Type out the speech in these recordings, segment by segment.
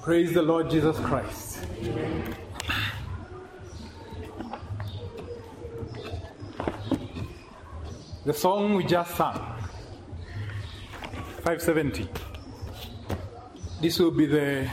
Praise the Lord Jesus Christ. The song we just sang, 570. This will be the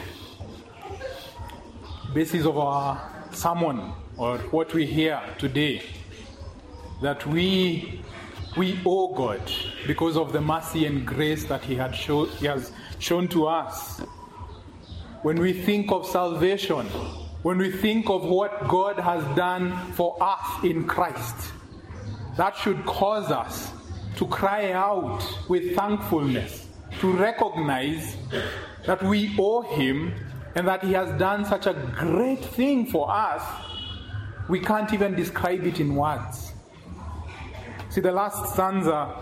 basis of our sermon or what we hear today. That we we owe God because of the mercy and grace that He had show, He has shown to us. When we think of salvation, when we think of what God has done for us in Christ, that should cause us to cry out with thankfulness, to recognize that we owe Him and that He has done such a great thing for us, we can't even describe it in words. See, the last stanza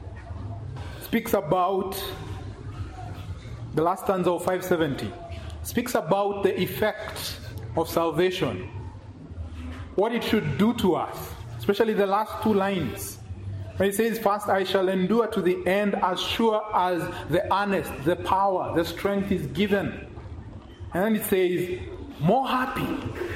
speaks about, the last stanza of 570 speaks about the effect of salvation, what it should do to us, especially the last two lines. When it says, First I shall endure to the end as sure as the earnest, the power, the strength is given. And then it says, More happy,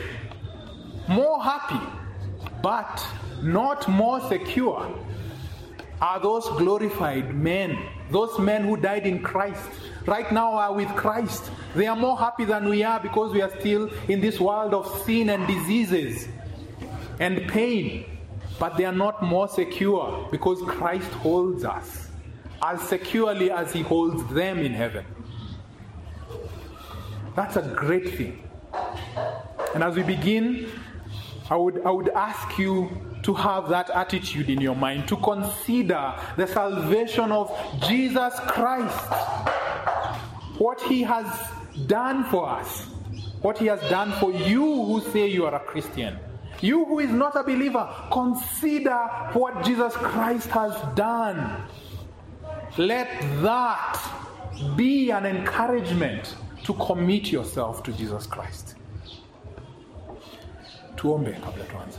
more happy, but not more secure are those glorified men, those men who died in Christ. Right now are with Christ. They are more happy than we are because we are still in this world of sin and diseases and pain. But they are not more secure because Christ holds us as securely as He holds them in heaven. That's a great thing. And as we begin, I would, I would ask you to have that attitude in your mind, to consider the salvation of Jesus Christ, what He has done for us, what He has done for you who say you are a Christian. You who is not a believer, consider what Jesus Christ has done. Let that be an encouragement to commit yourself to Jesus Christ. Tuombe kabla tuanze.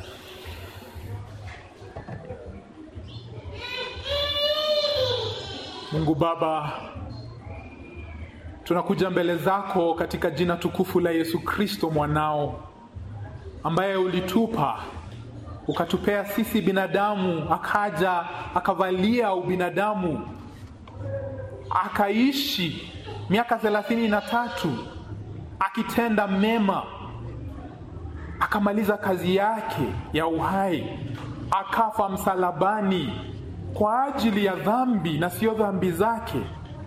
Mungu Baba, tunakuja mbele zako katika jina tukufu la Yesu Kristo mwanao ambaye ulitupa ukatupea sisi binadamu, akaja akavalia ubinadamu, akaishi miaka thelathini na tatu akitenda mema, akamaliza kazi yake ya uhai, akafa msalabani kwa ajili ya dhambi na sio dhambi zake,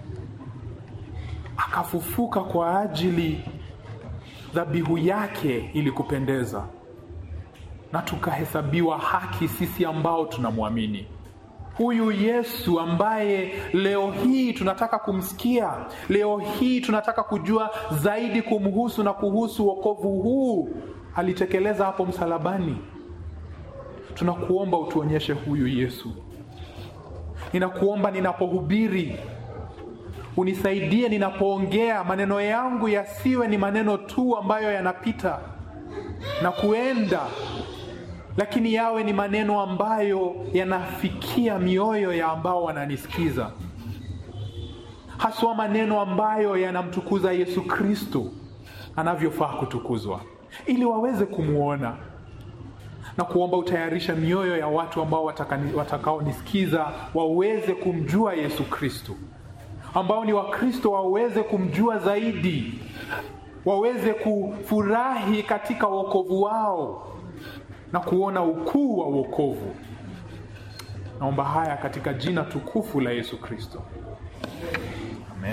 akafufuka kwa ajili dhabihu yake ili kupendeza, na tukahesabiwa haki sisi ambao tunamwamini huyu Yesu ambaye leo hii tunataka kumsikia, leo hii tunataka kujua zaidi kumhusu na kuhusu wokovu huu alitekeleza hapo msalabani. Tunakuomba utuonyeshe huyu Yesu. Ninakuomba ninapohubiri unisaidie ninapoongea, maneno yangu yasiwe ni maneno tu ambayo yanapita na kuenda, lakini yawe ni maneno ambayo yanafikia mioyo ya ambao wananisikiza, haswa maneno ambayo yanamtukuza Yesu Kristo anavyofaa kutukuzwa, ili waweze kumwona na kuomba utayarisha mioyo ya watu ambao watakaonisikiza waweze kumjua Yesu Kristo ambao ni Wakristo waweze kumjua zaidi, waweze kufurahi katika wokovu wao na kuona ukuu wa wokovu. Naomba haya katika jina tukufu la Yesu Kristo, amen.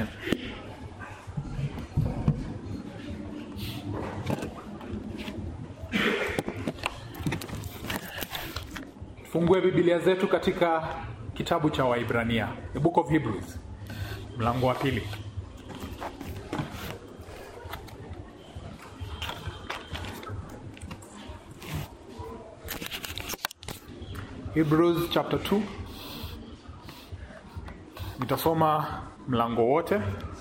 Fungue Biblia zetu katika kitabu cha Waibrania, the book of Hebrews mlango wa pili. Hebrews chapter 2. Nitasoma mlango wote,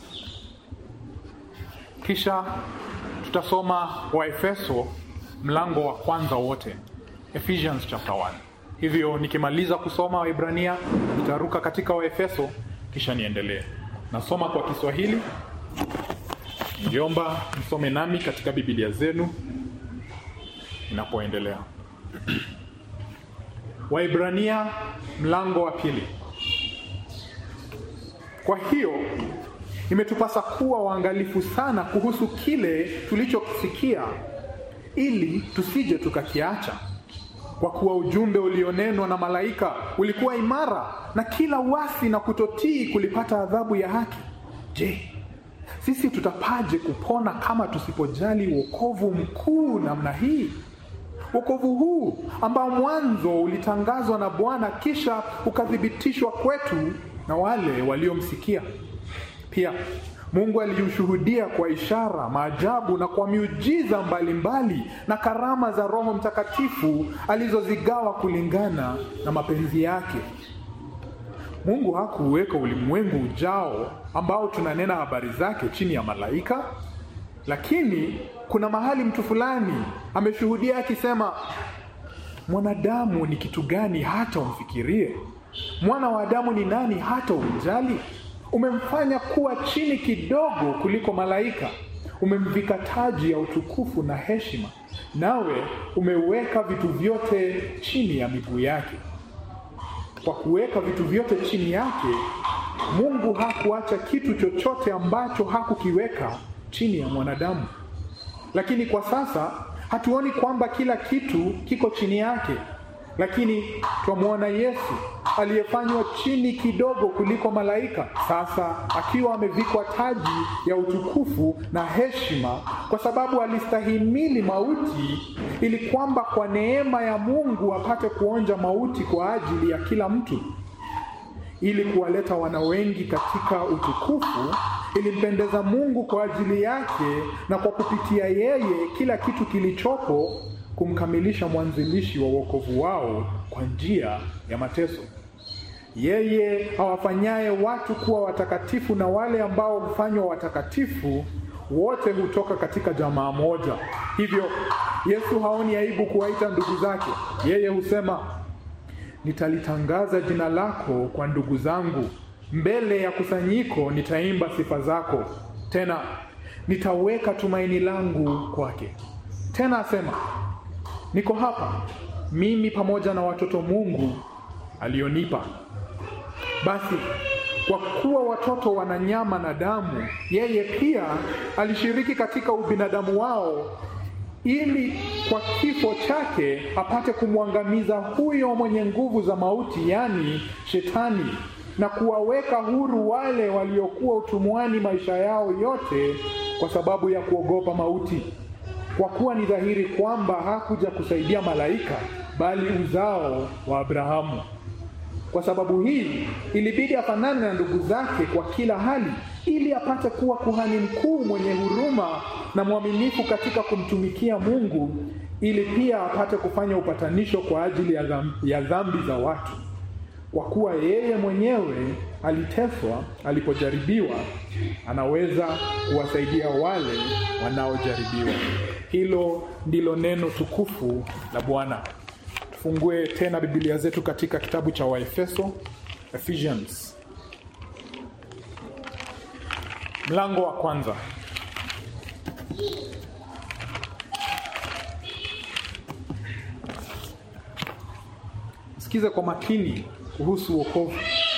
kisha tutasoma Waefeso mlango wa kwanza wote, Ephesians chapter 1. Hivyo nikimaliza kusoma Waibrania nitaruka katika Waefeso kisha niendelee. Nasoma kwa Kiswahili Ningeomba msome nami katika Biblia zenu inapoendelea. Waibrania mlango wa pili. Kwa hiyo imetupasa kuwa waangalifu sana kuhusu kile tulichokisikia, ili tusije tukakiacha. Kwa kuwa ujumbe ulionenwa na malaika ulikuwa imara, na kila uasi na kutotii kulipata adhabu ya haki. Je, sisi tutapaje kupona kama tusipojali wokovu mkuu namna hii? Wokovu huu ambao mwanzo ulitangazwa na Bwana kisha ukathibitishwa kwetu na wale waliomsikia. Pia Mungu aliushuhudia kwa ishara, maajabu na kwa miujiza mbalimbali mbali, na karama za Roho Mtakatifu alizozigawa kulingana na mapenzi yake. Mungu hakuweka ulimwengu ujao ambao tunanena habari zake chini ya malaika, lakini kuna mahali mtu fulani ameshuhudia akisema, mwanadamu ni kitu gani hata umfikirie? Mwana wa Adamu ni nani hata umjali? Umemfanya kuwa chini kidogo kuliko malaika, umemvika taji ya utukufu na heshima, nawe umeweka vitu vyote chini ya miguu yake. Kwa kuweka vitu vyote chini yake, Mungu hakuacha kitu chochote ambacho hakukiweka chini ya mwanadamu. Lakini kwa sasa hatuoni kwamba kila kitu kiko chini yake, lakini twamwona Yesu aliyefanywa chini kidogo kuliko malaika, sasa akiwa amevikwa taji ya utukufu na heshima, kwa sababu alistahimili mauti, ili kwamba kwa neema ya Mungu apate kuonja mauti kwa ajili ya kila mtu. Ili kuwaleta wana wengi katika utukufu, ilimpendeza Mungu kwa ajili yake, na kwa kupitia yeye kila kitu kilichopo kumkamilisha mwanzilishi wa wokovu wao kwa njia ya mateso. Yeye awafanyaye watu kuwa watakatifu na wale ambao hufanywa watakatifu wote hutoka katika jamaa moja. Hivyo Yesu haoni aibu kuwaita ndugu zake. Yeye husema, nitalitangaza jina lako kwa ndugu zangu, mbele ya kusanyiko nitaimba sifa zako, tena nitaweka tumaini langu kwake. Tena asema, niko hapa mimi pamoja na watoto Mungu alionipa. Basi kwa kuwa watoto wana nyama na damu, yeye pia alishiriki katika ubinadamu wao, ili kwa kifo chake apate kumwangamiza huyo mwenye nguvu za mauti, yaani Shetani, na kuwaweka huru wale waliokuwa utumwani maisha yao yote kwa sababu ya kuogopa mauti. Kwa kuwa ni dhahiri kwamba hakuja kusaidia malaika, bali uzao wa Abrahamu. Kwa sababu hii ilibidi afanane na ndugu zake kwa kila hali, ili apate kuwa kuhani mkuu mwenye huruma na mwaminifu katika kumtumikia Mungu, ili pia apate kufanya upatanisho kwa ajili ya dhambi, ya dhambi za watu. Kwa kuwa yeye mwenyewe aliteswa alipojaribiwa, anaweza kuwasaidia wale wanaojaribiwa. Hilo ndilo neno tukufu la Bwana. Tufungue tena Biblia zetu katika kitabu cha Waefeso, Ephesians mlango wa kwanza. Sikize kwa makini kuhusu wokovu.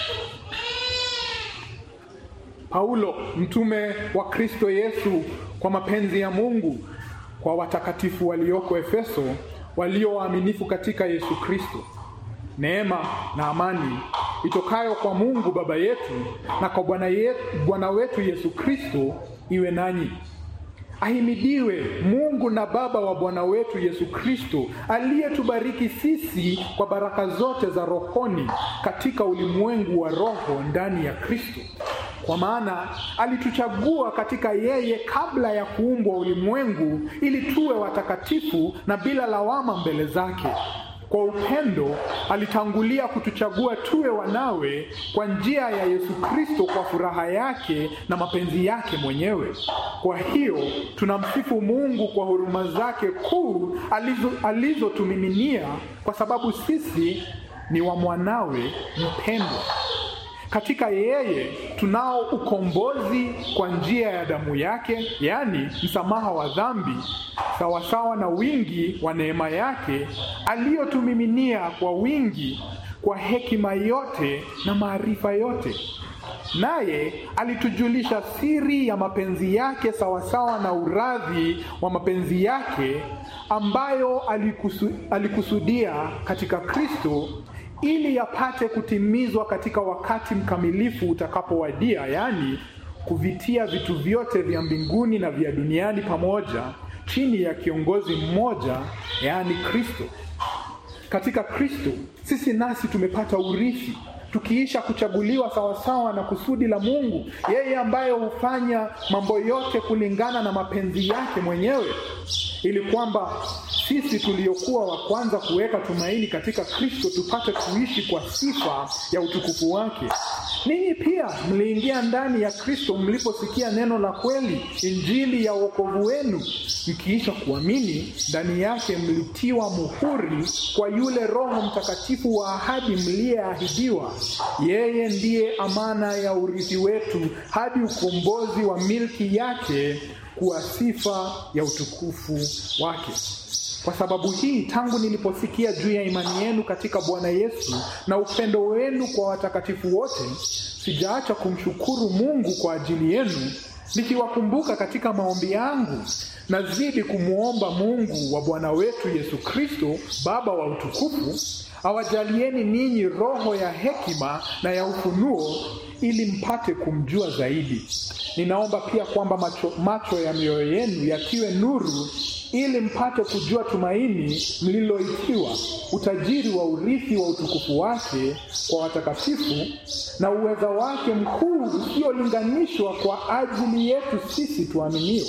Paulo mtume wa Kristo Yesu kwa mapenzi ya Mungu kwa watakatifu walioko Efeso walio waaminifu katika Yesu Kristo. Neema na amani itokayo kwa Mungu Baba yetu na kwa Bwana yetu, Bwana wetu Yesu Kristo iwe nanyi. Ahimidiwe Mungu na Baba wa Bwana wetu Yesu Kristo, aliyetubariki sisi kwa baraka zote za rohoni katika ulimwengu wa roho ndani ya Kristo. Kwa maana alituchagua katika yeye kabla ya kuumbwa ulimwengu, ili tuwe watakatifu na bila lawama mbele zake. Kwa upendo alitangulia kutuchagua tuwe wanawe kwa njia ya Yesu Kristo kwa furaha yake na mapenzi yake mwenyewe. Kwa hiyo tunamsifu Mungu kwa huruma zake kuu alizotumiminia alizo kwa sababu sisi ni wa mwanawe mpendwa. Katika yeye tunao ukombozi kwa njia ya damu yake, yaani msamaha wa dhambi, sawasawa na wingi wa neema yake aliyotumiminia kwa wingi kwa hekima yote na maarifa yote. Naye alitujulisha siri ya mapenzi yake sawasawa na uradhi wa mapenzi yake ambayo alikusu, alikusudia katika Kristo ili yapate kutimizwa katika wakati mkamilifu utakapowadia, yaani kuvitia vitu vyote vya mbinguni na vya duniani pamoja chini ya kiongozi mmoja, yaani Kristo. Katika Kristo sisi nasi tumepata urithi tukiisha kuchaguliwa sawasawa na kusudi la Mungu, yeye ambaye hufanya mambo yote kulingana na mapenzi yake mwenyewe, ili kwamba sisi tuliokuwa wa kwanza kuweka tumaini katika Kristo tupate kuishi kwa sifa ya utukufu wake. Ninyi pia mliingia ndani ya Kristo mliposikia neno la kweli, injili ya wokovu wenu, mkiisha kuamini, ndani yake mlitiwa muhuri kwa yule Roho Mtakatifu wa ahadi mliyeahidiwa. Yeye ndiye amana ya urithi wetu hadi ukombozi wa milki yake, kuwa sifa ya utukufu wake. Kwa sababu hii, tangu niliposikia juu ya imani yenu katika Bwana Yesu na upendo wenu kwa watakatifu wote, sijaacha kumshukuru Mungu kwa ajili yenu, nikiwakumbuka katika maombi yangu. Nazidi kumwomba Mungu wa Bwana wetu Yesu Kristo, Baba wa utukufu, awajalieni ninyi roho ya hekima na ya ufunuo, ili mpate kumjua zaidi. Ninaomba pia kwamba macho, macho ya mioyo yenu yatiwe nuru ili mpate kujua tumaini mliloitiwa, utajiri wa urithi wa utukufu wake kwa watakatifu, na uweza wake mkuu usiolinganishwa kwa ajili yetu sisi tuaminio.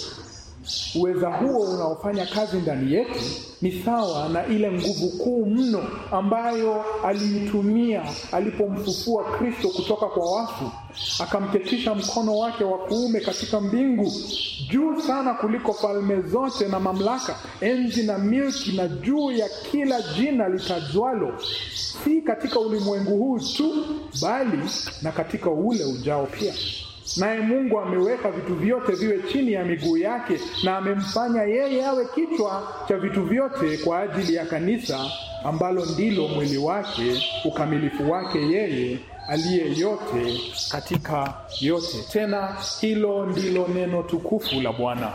Uweza huo unaofanya kazi ndani yetu ni sawa na ile nguvu kuu mno ambayo aliitumia alipomfufua Kristo kutoka kwa wafu, akamketisha mkono wake wa kuume katika mbingu, juu sana kuliko falme zote na mamlaka, enzi na milki, na juu ya kila jina litajwalo, si katika ulimwengu huu tu, bali na katika ule ujao pia. Naye Mungu ameweka vitu vyote viwe chini ya miguu yake, na amemfanya yeye awe kichwa cha vitu vyote kwa ajili ya kanisa, ambalo ndilo mwili wake, ukamilifu wake yeye aliye yote katika yote. Tena hilo ndilo neno tukufu la Bwana.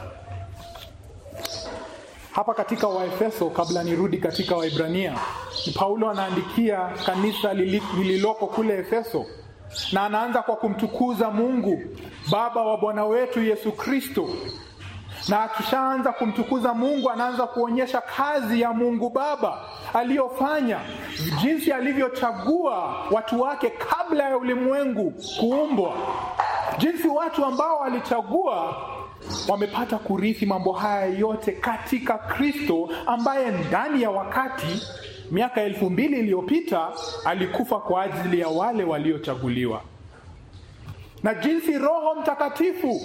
Hapa katika Waefeso, kabla nirudi katika Waibrania, ni Paulo anaandikia kanisa lililoko kule Efeso na anaanza kwa kumtukuza Mungu Baba wa Bwana wetu Yesu Kristo. Na akishaanza kumtukuza Mungu, anaanza kuonyesha kazi ya Mungu Baba aliyofanya, jinsi alivyochagua watu wake kabla ya ulimwengu kuumbwa, jinsi watu ambao alichagua wamepata kurithi mambo haya yote katika Kristo, ambaye ndani ya wakati miaka elfu mbili iliyopita alikufa kwa ajili ya wale waliochaguliwa, na jinsi Roho Mtakatifu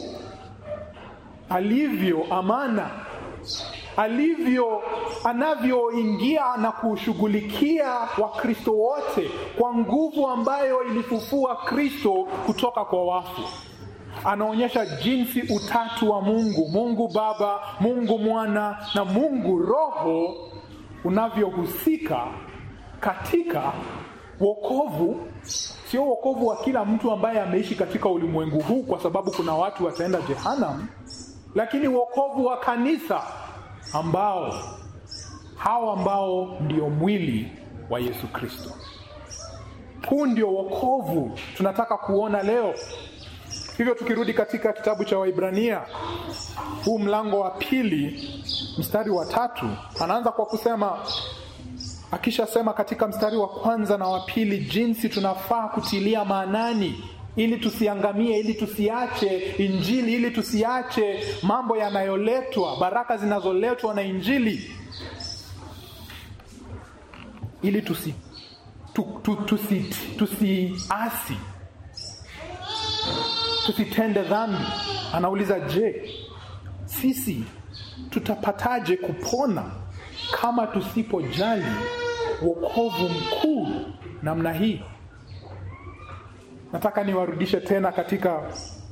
alivyo amana, alivyo anavyoingia na kushughulikia Wakristo wote kwa nguvu ambayo ilifufua Kristo kutoka kwa wafu. Anaonyesha jinsi utatu wa Mungu, Mungu Baba, Mungu Mwana na Mungu Roho unavyohusika katika wokovu. Sio wokovu wa kila mtu ambaye ameishi katika ulimwengu huu, kwa sababu kuna watu wataenda jehanamu, lakini wokovu wa kanisa, ambao hao ambao ndio mwili wa Yesu Kristo. Huu ndio wokovu tunataka kuona leo. Hivyo tukirudi katika kitabu cha Waibrania huu mlango wa pili mstari wa tatu anaanza kwa kusema, akishasema katika mstari wa kwanza na wa pili jinsi tunafaa kutilia maanani ili tusiangamie, ili tusiache Injili, ili tusiache mambo yanayoletwa, baraka zinazoletwa na Injili, ili tusi tu, tu, tusi tusiasi tusitende dhambi. Anauliza, je, sisi tutapataje kupona kama tusipojali wokovu mkuu namna hii? nataka niwarudishe tena katika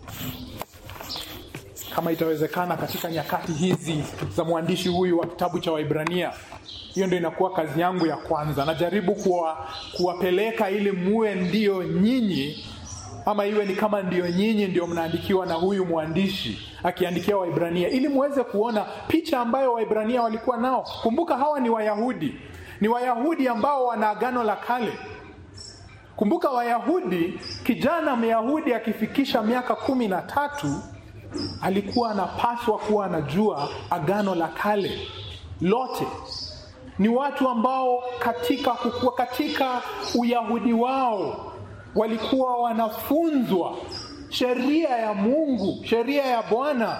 kama itawezekana katika nyakati hizi za mwandishi huyu wa kitabu cha Waibrania. Hiyo ndio inakuwa kazi yangu ya kwanza. Najaribu kuwa, kuwapeleka ili muwe ndio nyinyi ama iwe ni kama ndio nyinyi ndio mnaandikiwa na huyu mwandishi akiandikia Waibrania, ili muweze kuona picha ambayo Waibrania walikuwa nao. Kumbuka hawa ni Wayahudi, ni Wayahudi ambao wana agano la kale. Kumbuka Wayahudi, kijana Myahudi akifikisha miaka kumi na tatu alikuwa anapaswa kuwa anajua agano la kale lote. Ni watu ambao katika kukua, katika Uyahudi wao walikuwa wanafunzwa sheria ya Mungu, sheria ya Bwana.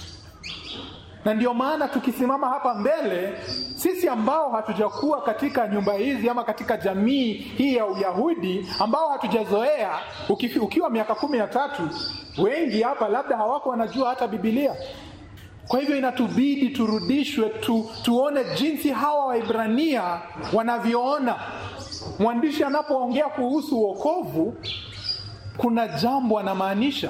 Na ndio maana tukisimama hapa mbele, sisi ambao hatujakuwa katika nyumba hizi ama katika jamii hii ya Uyahudi, ambao hatujazoea, ukifi, ukiwa miaka kumi na tatu, wengi hapa labda hawako wanajua hata Biblia. Kwa hivyo inatubidi turudishwe tu, tuone jinsi hawa Waibrania wanavyoona. Mwandishi anapoongea kuhusu wokovu, kuna jambo anamaanisha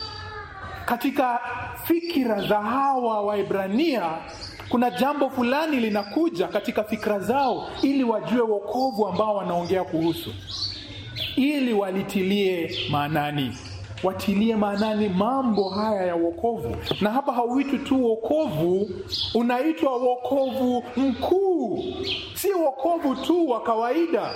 katika fikira za hawa Waibrania. Kuna jambo fulani linakuja katika fikra zao, ili wajue wokovu ambao wanaongea kuhusu, ili walitilie maanani watilie maanani mambo haya ya wokovu. Na hapa hauitwi tu wokovu, unaitwa wokovu mkuu, si wokovu tu wa kawaida.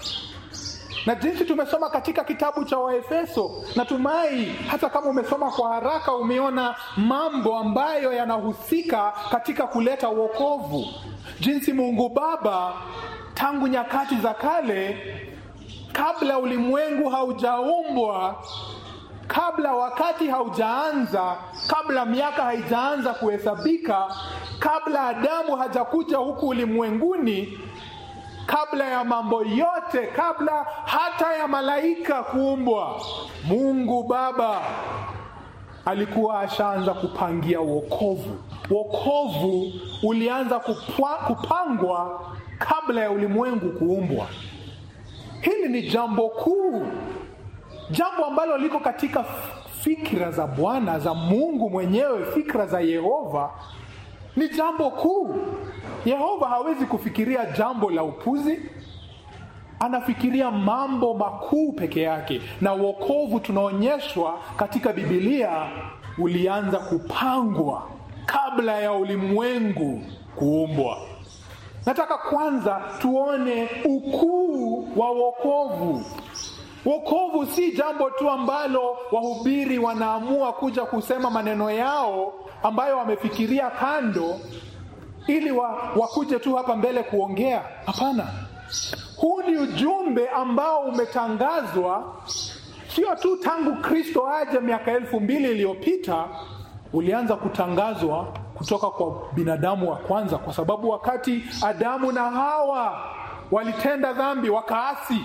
Na jinsi tumesoma katika kitabu cha Waefeso, natumai hata kama umesoma kwa haraka, umeona mambo ambayo yanahusika katika kuleta wokovu, jinsi Mungu Baba tangu nyakati za kale, kabla ulimwengu haujaumbwa kabla wakati haujaanza, kabla miaka haijaanza kuhesabika, kabla Adamu hajakuja huku ulimwenguni, kabla ya mambo yote, kabla hata ya malaika kuumbwa, Mungu Baba alikuwa ashaanza kupangia wokovu. Wokovu ulianza kupwa, kupangwa kabla ya ulimwengu kuumbwa. Hili ni jambo kuu jambo ambalo liko katika fikra za Bwana za Mungu mwenyewe, fikra za Yehova ni jambo kuu. Yehova hawezi kufikiria jambo la upuzi, anafikiria mambo makuu peke yake. Na wokovu tunaonyeshwa katika Biblia ulianza kupangwa kabla ya ulimwengu kuumbwa. Nataka kwanza tuone ukuu wa wokovu. Wokovu si jambo tu ambalo wahubiri wanaamua kuja kusema maneno yao ambayo wamefikiria kando ili wa, wakuje tu hapa mbele kuongea. Hapana, huu ni ujumbe ambao umetangazwa sio tu tangu Kristo aje miaka elfu mbili iliyopita, ulianza kutangazwa kutoka kwa binadamu wa kwanza, kwa sababu wakati Adamu na Hawa walitenda dhambi, wakaasi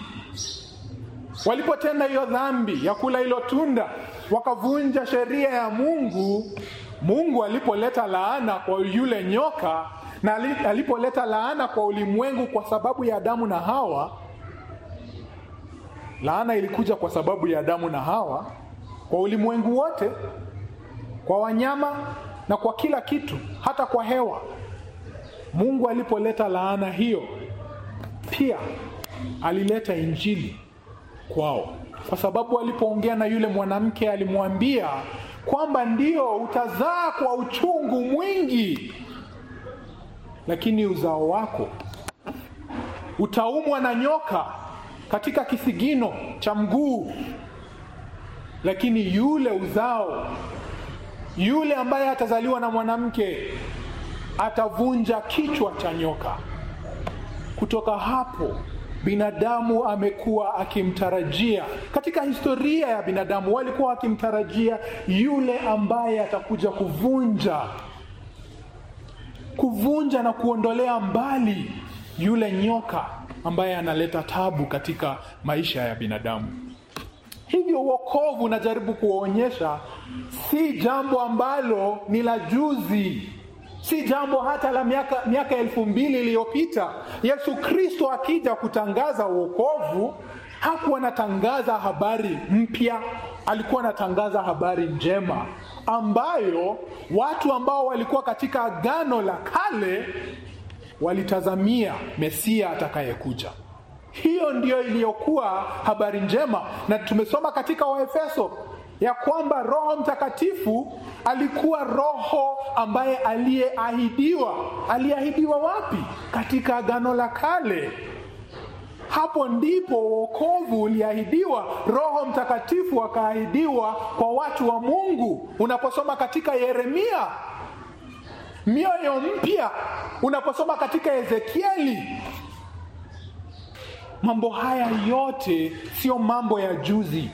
walipotenda hiyo dhambi ya kula hilo tunda, wakavunja sheria ya Mungu. Mungu alipoleta laana kwa yule nyoka na alipoleta laana kwa ulimwengu kwa sababu ya Adamu na Hawa, laana ilikuja kwa sababu ya Adamu na Hawa kwa ulimwengu wote, kwa wanyama na kwa kila kitu, hata kwa hewa. Mungu alipoleta laana hiyo, pia alileta injili kwao, kwa sababu alipoongea na yule mwanamke alimwambia kwamba ndio utazaa kwa uchungu mwingi, lakini uzao wako utaumwa na nyoka katika kisigino cha mguu, lakini yule uzao, yule ambaye atazaliwa na mwanamke atavunja kichwa cha nyoka. Kutoka hapo binadamu amekuwa akimtarajia, katika historia ya binadamu walikuwa wakimtarajia yule ambaye atakuja kuvunja kuvunja na kuondolea mbali yule nyoka ambaye analeta tabu katika maisha ya binadamu. Hivyo wokovu, najaribu kuwaonyesha, si jambo ambalo ni la juzi, si jambo hata la miaka, miaka elfu mbili iliyopita. Yesu Kristo akija kutangaza wokovu hakuwa anatangaza habari mpya, alikuwa anatangaza habari njema ambayo watu ambao walikuwa katika agano la kale walitazamia Mesia atakayekuja. Hiyo ndiyo iliyokuwa habari njema, na tumesoma katika Waefeso ya kwamba Roho Mtakatifu alikuwa Roho ambaye aliyeahidiwa. Aliyeahidiwa wapi? Katika agano la kale. Hapo ndipo wokovu uliahidiwa. Roho Mtakatifu akaahidiwa kwa watu wa Mungu. Unaposoma katika Yeremia, mioyo mpya. Unaposoma katika Ezekieli, mambo haya yote sio mambo ya juzi,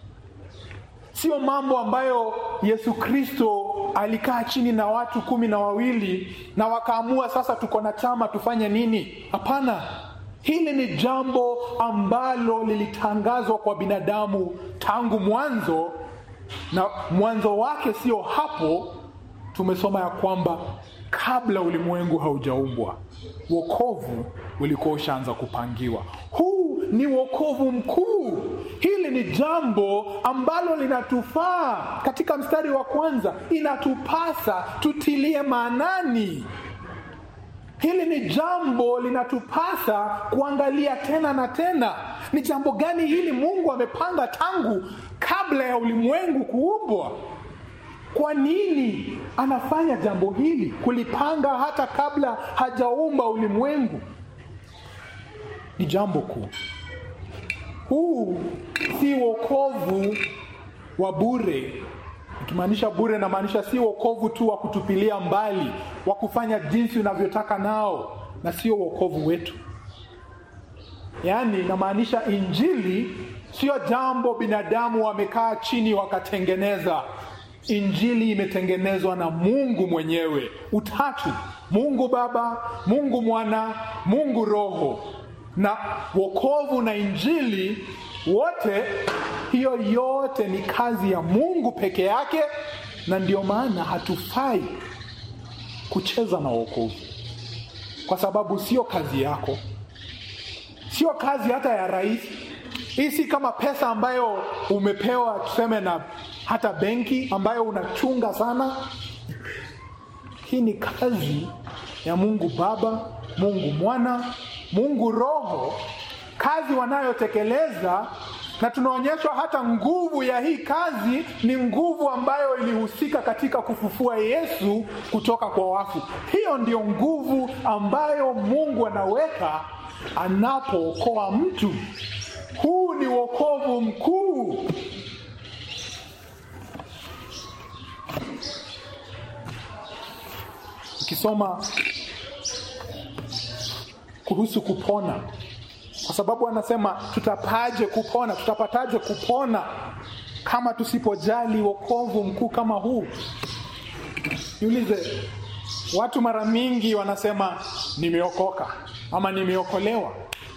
sio mambo ambayo Yesu Kristo alikaa chini na watu kumi na wawili na wakaamua sasa tuko na chama tufanye nini? Hapana. Hili ni jambo ambalo lilitangazwa kwa binadamu tangu mwanzo, na mwanzo wake sio hapo. Tumesoma ya kwamba kabla ulimwengu haujaumbwa wokovu ulikuwa ushaanza kupangiwa. Huu ni wokovu mkuu. Hili ni jambo ambalo linatufaa. Katika mstari wa kwanza, inatupasa tutilie maanani. Hili ni jambo linatupasa kuangalia tena na tena. Ni jambo gani hili Mungu amepanga tangu kabla ya ulimwengu kuumbwa? Kwa nini anafanya jambo hili, kulipanga hata kabla hajaumba ulimwengu? Ni jambo kuu. Huu si wokovu wa bure. Ikimaanisha bure, namaanisha si wokovu tu wa kutupilia mbali, wa kufanya jinsi unavyotaka nao, na sio wokovu wetu. Yaani namaanisha injili sio jambo binadamu wamekaa chini wakatengeneza. Injili imetengenezwa na Mungu mwenyewe, utatu: Mungu Baba, Mungu Mwana, Mungu Roho. Na wokovu na injili wote, hiyo yote ni kazi ya Mungu peke yake, na ndio maana hatufai kucheza na wokovu, kwa sababu sio kazi yako, sio kazi hata ya rais. Hii si kama pesa ambayo umepewa tuseme na hata benki ambayo unachunga sana. Hii ni kazi ya Mungu Baba, Mungu Mwana, Mungu Roho, kazi wanayotekeleza, na tunaonyeshwa hata nguvu ya hii kazi ni nguvu ambayo ilihusika katika kufufua Yesu kutoka kwa wafu. Hiyo ndio nguvu ambayo Mungu anaweka anapookoa mtu. Huu ni wokovu mkuu. Ukisoma kuhusu kupona, kwa sababu anasema tutapaje kupona, tutapataje kupona kama tusipojali wokovu mkuu kama huu? Niulize, watu mara mingi wanasema nimeokoka ama nimeokolewa.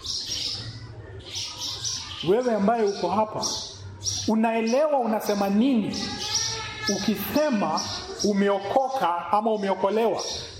Wewe ambaye uko hapa unaelewa unasema nini ukisema umeokoka ama umeokolewa?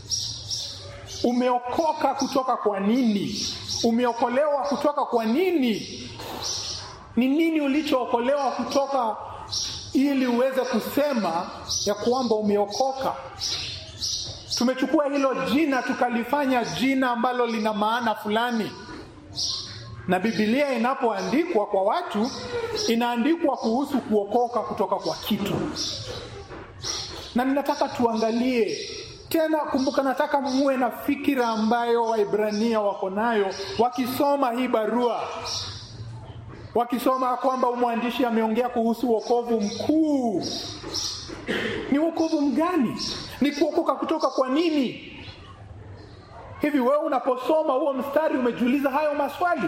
Umeokoka kutoka kwa nini? Umeokolewa kutoka kwa nini? Ni nini ulichookolewa kutoka ili uweze kusema ya kwamba umeokoka? Tumechukua hilo jina tukalifanya jina ambalo lina maana fulani na Biblia inapoandikwa kwa watu inaandikwa kuhusu kuokoka kutoka kwa kitu, na ninataka tuangalie tena. Kumbuka, nataka muwe na fikira ambayo Waibrania wako nayo wakisoma hii barua, wakisoma kwamba mwandishi ameongea kuhusu wokovu mkuu. Ni wokovu mgani? Ni kuokoka kutoka kwa nini? Hivi wewe unaposoma huo mstari umejiuliza hayo maswali?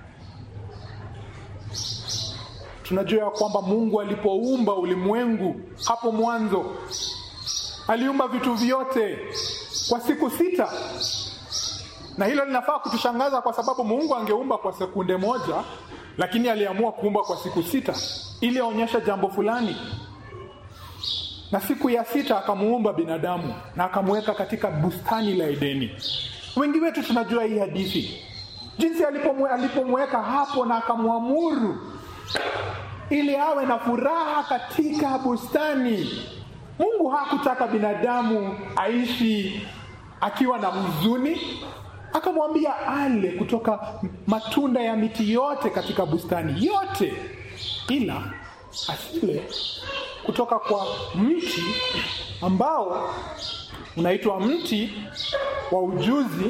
Tunajua ya kwamba Mungu alipoumba ulimwengu hapo mwanzo, aliumba vitu vyote kwa siku sita, na hilo linafaa kutushangaza kwa sababu Mungu angeumba kwa sekunde moja, lakini aliamua kuumba kwa siku sita ili aonyeshe jambo fulani. na siku ya sita akamuumba binadamu na akamweka katika bustani la Edeni. Wengi wetu tunajua hii hadithi, jinsi alipomwe- alipomweka hapo na akamwamuru ili awe na furaha katika bustani. Mungu hakutaka binadamu aishi akiwa na huzuni, akamwambia ale kutoka matunda ya miti yote katika bustani yote, ila asile kutoka kwa mti ambao unaitwa mti wa ujuzi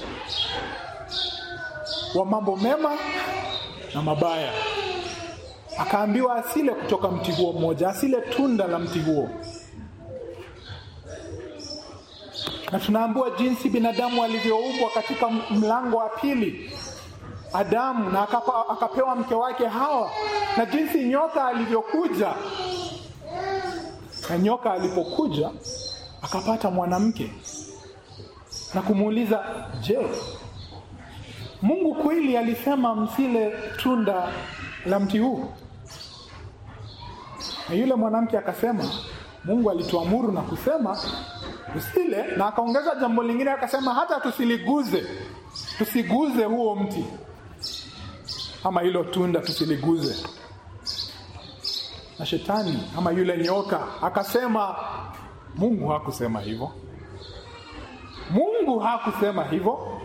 wa mambo mema na mabaya. Akaambiwa asile kutoka mti huo mmoja, asile tunda la mti huo. Na tunaambiwa jinsi binadamu alivyoumbwa katika mlango wa pili, Adamu, na akapa, akapewa mke wake Hawa, na jinsi nyoka alivyokuja. Na nyoka alipokuja akapata mwanamke na kumuuliza, je, Mungu kweli alisema msile tunda la mti huu? Na yule mwanamke akasema, Mungu alituamuru na kusema usile, na akaongeza jambo lingine akasema, hata tusiliguze, tusiguze huo mti ama hilo tunda tusiliguze. Na shetani ama yule nyoka akasema, Mungu hakusema hivyo, Mungu hakusema hivyo.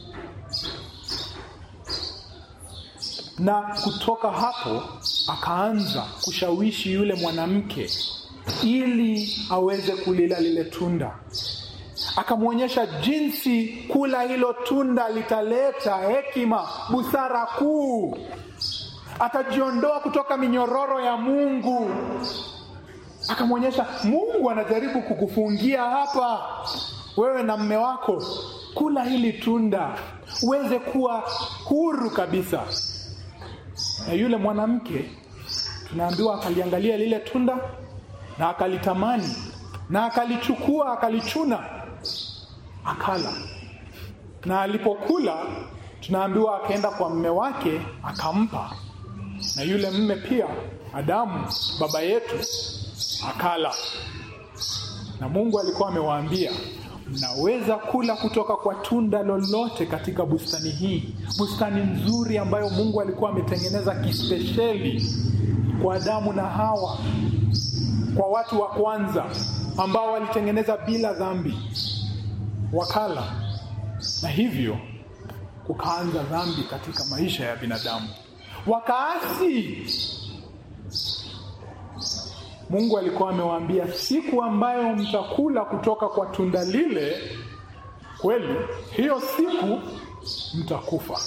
Na kutoka hapo akaanza kushawishi yule mwanamke ili aweze kulila lile tunda. Akamwonyesha jinsi kula hilo tunda litaleta hekima, busara kuu. Atajiondoa kutoka minyororo ya Mungu. Akamwonyesha Mungu anajaribu kukufungia hapa, wewe na mme wako, kula hili tunda uweze kuwa huru kabisa. Na yule mwanamke tunaambiwa akaliangalia lile tunda na akalitamani na akalichukua akalichuna akala, na alipokula tunaambiwa akaenda kwa mme wake akampa, na yule mme pia Adamu baba yetu akala. Na Mungu alikuwa amewaambia mnaweza kula kutoka kwa tunda lolote katika bustani hii, bustani nzuri ambayo Mungu alikuwa ametengeneza kispesheli kwa Adamu na Hawa, kwa watu wa kwanza ambao walitengeneza bila dhambi. Wakala, na hivyo kukaanza dhambi katika maisha ya binadamu, wakaasi. Mungu alikuwa amewaambia siku ambayo mtakula kutoka kwa tunda lile, kweli hiyo siku mtakufa.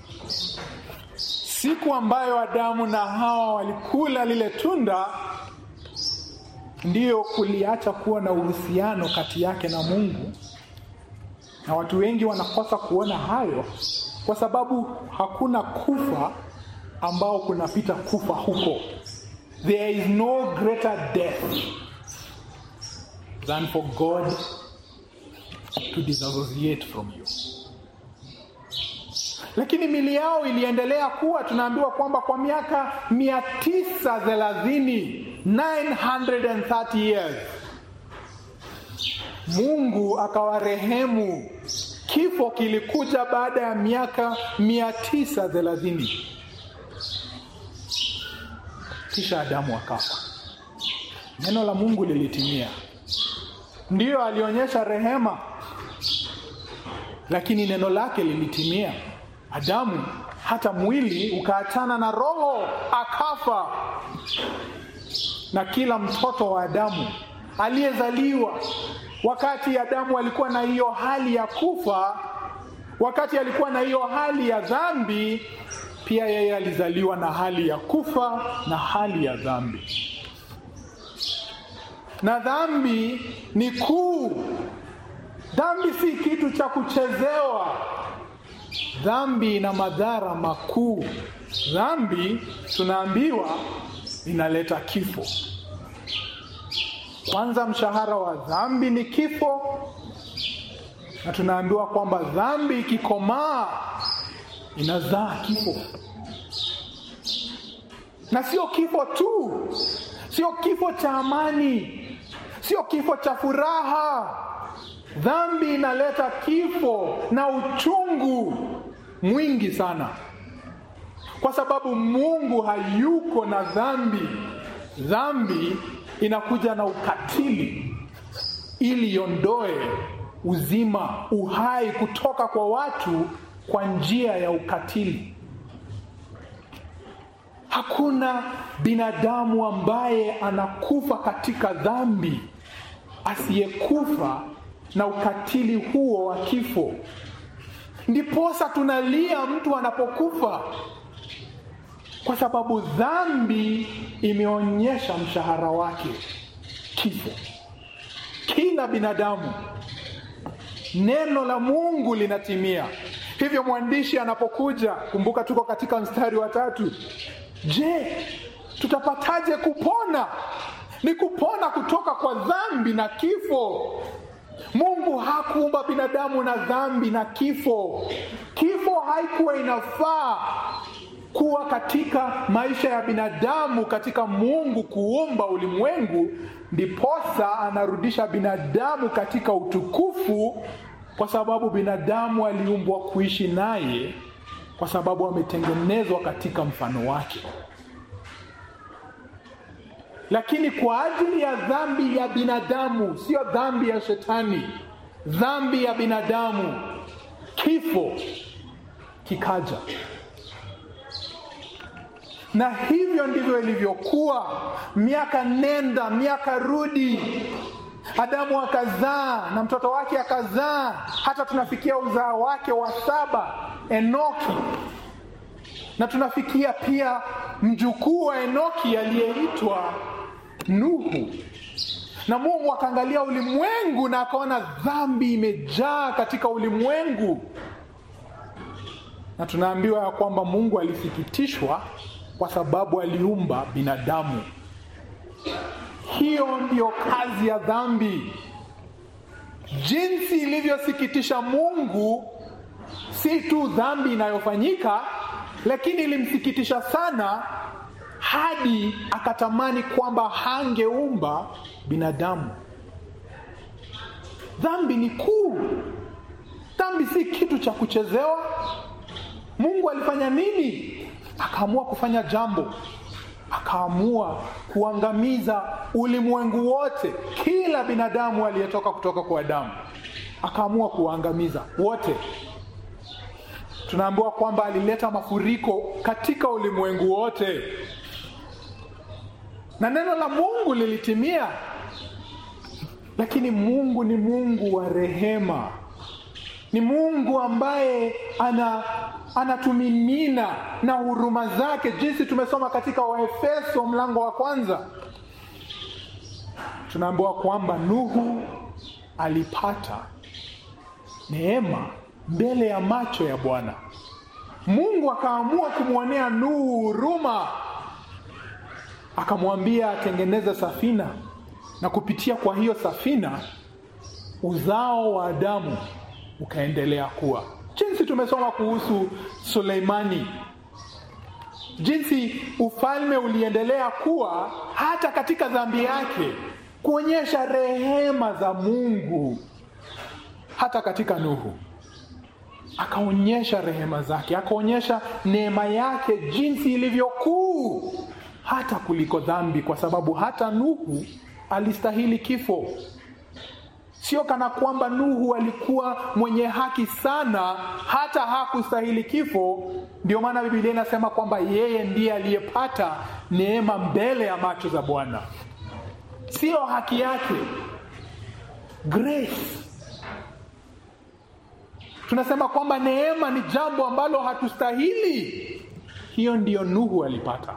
Siku ambayo Adamu na Hawa walikula lile tunda, ndiyo kuliacha kuwa na uhusiano kati yake na Mungu, na watu wengi wanakosa kuona hayo kwa sababu hakuna kufa ambao kunapita kufa huko. There is no greater death than for God to disassociate from you. Lakini mili yao iliendelea kuwa, tunaambiwa kwamba kwa miaka mia tisa thelathini 930 years Mungu akawarehemu. Kifo kilikuja baada ya miaka mia tisa thelathini kisha Adamu akafa. Neno la Mungu lilitimia. Ndiyo alionyesha rehema, lakini neno lake lilitimia. Adamu hata mwili ukaachana na roho, akafa. Na kila mtoto wa Adamu aliyezaliwa wakati Adamu alikuwa na hiyo hali ya kufa, wakati alikuwa na hiyo hali ya dhambi, pia yeye alizaliwa na hali ya kufa na hali ya dhambi. Na dhambi ni kuu. Dhambi si kitu cha kuchezewa. Dhambi ina madhara makuu. Dhambi tunaambiwa inaleta kifo. Kwanza, mshahara wa dhambi ni kifo, na tunaambiwa kwamba dhambi ikikomaa inazaa kifo, na sio kifo tu, sio kifo cha amani, sio kifo cha furaha. Dhambi inaleta kifo na uchungu mwingi sana, kwa sababu Mungu hayuko na dhambi. Dhambi inakuja na ukatili ili iondoe uzima, uhai kutoka kwa watu kwa njia ya ukatili. Hakuna binadamu ambaye anakufa katika dhambi asiyekufa na ukatili huo wa kifo. Ndiposa tunalia mtu anapokufa, kwa sababu dhambi imeonyesha mshahara wake, kifo. Kila binadamu, neno la Mungu linatimia. Hivyo mwandishi anapokuja, kumbuka tuko katika mstari wa tatu. Je, tutapataje kupona? Ni kupona kutoka kwa dhambi na kifo. Mungu hakuumba binadamu na dhambi na kifo. Kifo haikuwa inafaa kuwa katika maisha ya binadamu katika Mungu kuumba ulimwengu, ndiposa anarudisha binadamu katika utukufu, kwa sababu binadamu aliumbwa kuishi naye, kwa sababu ametengenezwa katika mfano wake. Lakini kwa ajili ya dhambi ya binadamu, sio dhambi ya shetani, dhambi ya binadamu, kifo kikaja. Na hivyo ndivyo ilivyokuwa, miaka nenda miaka rudi. Adamu akazaa na mtoto wake akazaa, hata tunafikia uzao wake wa saba, Enoki, na tunafikia pia mjukuu wa Enoki aliyeitwa Nuhu. Na Mungu akaangalia ulimwengu na akaona dhambi imejaa katika ulimwengu, na tunaambiwa ya kwamba Mungu alisikitishwa kwa sababu aliumba binadamu. Hiyo ndiyo kazi ya dhambi. Jinsi ilivyosikitisha Mungu, si tu dhambi inayofanyika, lakini ilimsikitisha sana hadi akatamani kwamba hangeumba binadamu. Dhambi ni kuu. Dhambi si kitu cha kuchezewa. Mungu alifanya nini? Akaamua kufanya jambo, akaamua kuangamiza ulimwengu wote, kila binadamu aliyetoka kutoka kwa Adamu, akaamua kuwaangamiza wote. Tunaambiwa kwamba alileta mafuriko katika ulimwengu wote, na neno la Mungu lilitimia. Lakini Mungu ni Mungu wa rehema, ni Mungu ambaye ana anatumimina na huruma zake, jinsi tumesoma katika Waefeso mlango wa kwanza. Tunaambiwa kwamba Nuhu alipata neema mbele ya macho ya Bwana. Mungu akaamua kumwonea Nuhu huruma, akamwambia atengeneze safina, na kupitia kwa hiyo safina uzao wa Adamu ukaendelea kuwa jinsi tumesoma kuhusu Suleimani, jinsi ufalme uliendelea kuwa hata katika dhambi yake, kuonyesha rehema za Mungu. Hata katika Nuhu akaonyesha rehema zake, akaonyesha neema yake jinsi ilivyokuu hata kuliko dhambi, kwa sababu hata Nuhu alistahili kifo. Sio kana kwamba Nuhu alikuwa mwenye haki sana hata hakustahili kifo. Ndio maana Biblia inasema kwamba yeye ndiye aliyepata neema mbele ya macho za Bwana, sio haki yake, grace. Tunasema kwamba neema ni jambo ambalo hatustahili. Hiyo ndiyo Nuhu alipata.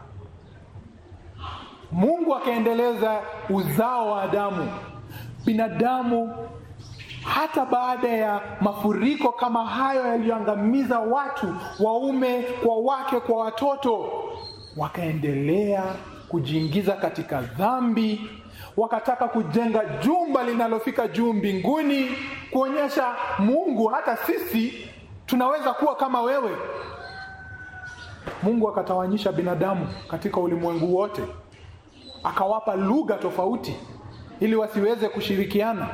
Mungu akaendeleza uzao wa Adamu binadamu hata baada ya mafuriko kama hayo yaliyoangamiza watu waume kwa wake kwa watoto, wakaendelea kujiingiza katika dhambi, wakataka kujenga jumba linalofika juu mbinguni, kuonyesha Mungu hata sisi tunaweza kuwa kama wewe. Mungu akatawanyisha binadamu katika ulimwengu wote, akawapa lugha tofauti ili wasiweze kushirikiana.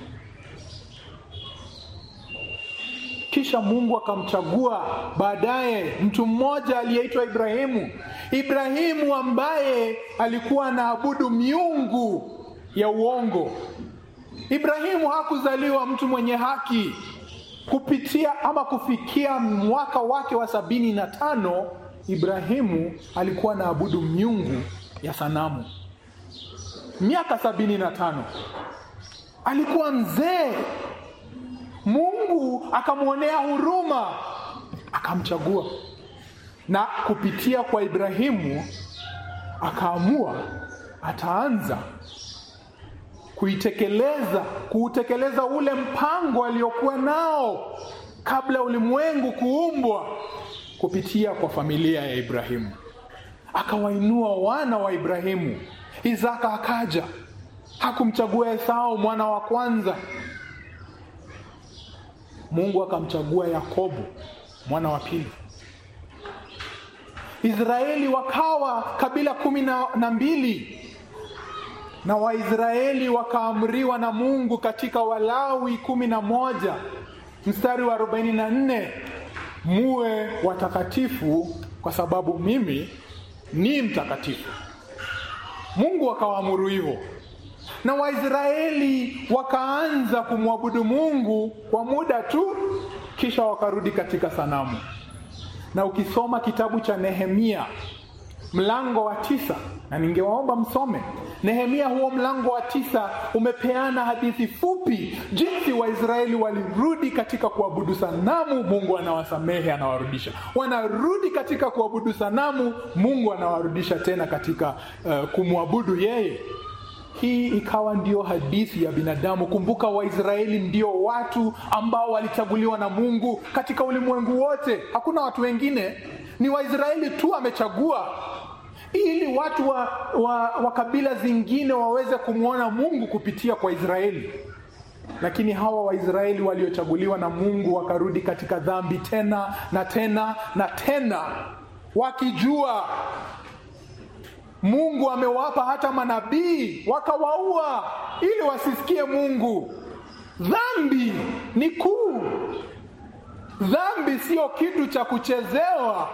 Kisha Mungu akamchagua baadaye mtu mmoja aliyeitwa Ibrahimu. Ibrahimu ambaye alikuwa anaabudu miungu ya uongo. Ibrahimu hakuzaliwa mtu mwenye haki. Kupitia ama kufikia mwaka wake wa sabini na tano Ibrahimu alikuwa anaabudu miungu ya sanamu. Miaka sabini na tano alikuwa mzee. Mungu akamwonea huruma, akamchagua, na kupitia kwa Ibrahimu akaamua ataanza kuitekeleza kuutekeleza ule mpango aliokuwa nao kabla ulimwengu kuumbwa kupitia kwa familia ya Ibrahimu. Akawainua wana wa Ibrahimu. Isaka akaja, hakumchagua Esau mwana wa kwanza. Mungu akamchagua Yakobo mwana wa pili. Israeli wakawa kabila kumi na mbili na Waisraeli wakaamriwa na Mungu katika Walawi kumi na moja mstari wa arobaini na nne muwe watakatifu kwa sababu mimi ni mtakatifu. Mungu akawaamuru hivyo, na Waisraeli wakaanza kumwabudu Mungu kwa muda tu, kisha wakarudi katika sanamu. Na ukisoma kitabu cha Nehemia mlango wa tisa, na ningewaomba msome Nehemia, huo mlango wa tisa umepeana hadithi fupi jinsi Waisraeli walirudi katika kuabudu sanamu, Mungu anawasamehe, anawarudisha. Wanarudi katika kuabudu sanamu, Mungu anawarudisha tena katika uh, kumwabudu yeye. Hii ikawa ndio hadithi ya binadamu. Kumbuka, Waisraeli ndio watu ambao walichaguliwa na Mungu katika ulimwengu wote. Hakuna watu wengine, ni Waisraeli tu amechagua ili watu wa, wa, wa kabila zingine waweze kumwona Mungu kupitia kwa Israeli. Lakini hawa Waisraeli waliochaguliwa na Mungu wakarudi katika dhambi tena na tena na tena, wakijua Mungu amewapa hata manabii wakawaua ili wasisikie Mungu. Dhambi ni kuu. Dhambi sio kitu cha kuchezewa.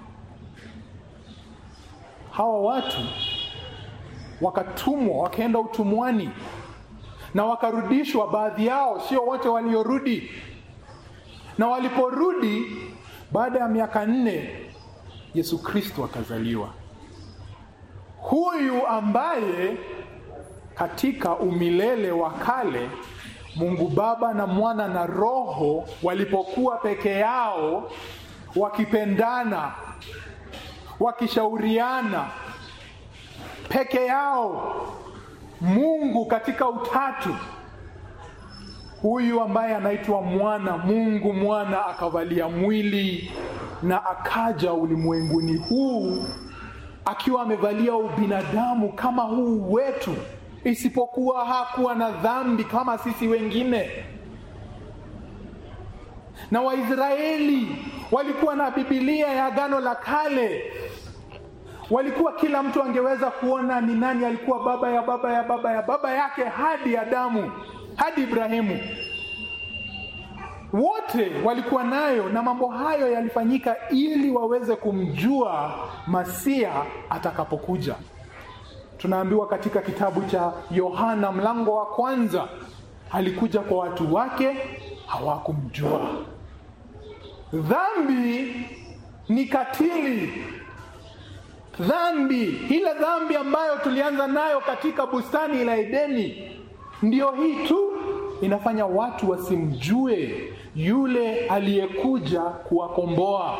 Hawa watu wakatumwa wakaenda utumwani na wakarudishwa, baadhi yao, sio wote waliorudi. Na waliporudi baada ya miaka nne, Yesu Kristo akazaliwa, huyu ambaye katika umilele wa kale Mungu Baba na Mwana na Roho walipokuwa peke yao wakipendana wakishauriana peke yao, Mungu katika utatu, huyu ambaye anaitwa mwana Mungu mwana akavalia mwili na akaja ulimwenguni huu akiwa amevalia ubinadamu kama huu wetu, isipokuwa hakuwa na dhambi kama sisi wengine. Na Waisraeli walikuwa na Biblia ya Agano la Kale, walikuwa kila mtu angeweza kuona ni nani alikuwa baba ya baba ya baba ya baba yake hadi Adamu hadi Ibrahimu, wote walikuwa nayo, na mambo hayo yalifanyika ili waweze kumjua Masia atakapokuja. Tunaambiwa katika kitabu cha Yohana mlango wa kwanza, alikuja kwa watu wake hawakumjua. Dhambi ni katili. Dhambi ile dhambi ambayo tulianza nayo katika bustani la Edeni, ndiyo hii tu inafanya watu wasimjue yule aliyekuja kuwakomboa.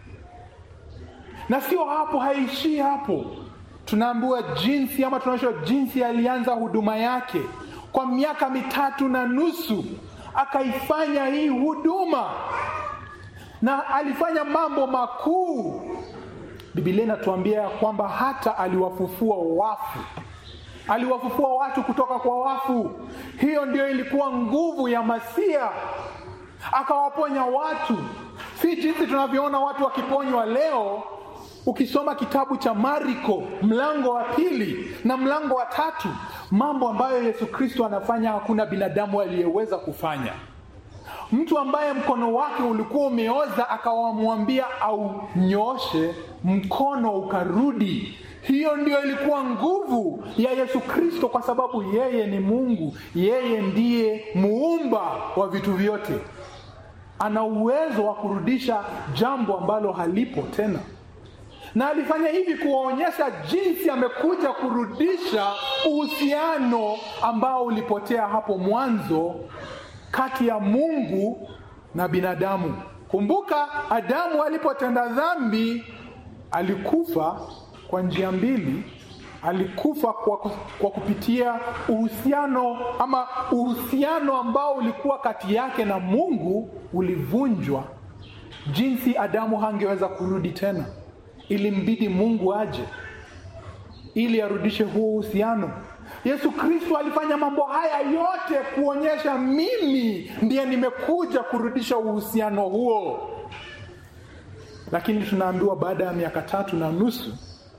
Na sio hapo, haishii hapo. Tunaambiwa jinsi ama tunaonyeshwa jinsi alianza huduma yake kwa miaka mitatu na nusu, akaifanya hii huduma na alifanya mambo makuu. Biblia inatuambia ya kwamba hata aliwafufua wafu, aliwafufua watu kutoka kwa wafu. Hiyo ndio ilikuwa nguvu ya Masia, akawaponya watu, si jinsi tunavyoona watu wakiponywa leo. ukisoma kitabu cha Mariko mlango wa pili na mlango wa tatu, mambo ambayo Yesu Kristo anafanya hakuna binadamu aliyeweza kufanya. Mtu ambaye mkono wake ulikuwa umeoza akawamwambia aunyoshe, mkono ukarudi. Hiyo ndio ilikuwa nguvu ya Yesu Kristo, kwa sababu yeye ni Mungu, yeye ndiye muumba wa vitu vyote. Ana uwezo wa kurudisha jambo ambalo halipo tena, na alifanya hivi kuwaonyesha jinsi amekuja kurudisha uhusiano ambao ulipotea hapo mwanzo kati ya Mungu na binadamu. Kumbuka, Adamu alipotenda dhambi alikufa kwa njia mbili. Alikufa kwa, kwa kupitia uhusiano ama uhusiano ambao ulikuwa kati yake na Mungu ulivunjwa. Jinsi Adamu hangeweza kurudi tena, ilimbidi Mungu aje ili arudishe huo uhusiano. Yesu Kristo alifanya mambo haya yote kuonyesha mimi ndiye nimekuja kurudisha uhusiano huo, lakini tunaambiwa baada ya miaka tatu na nusu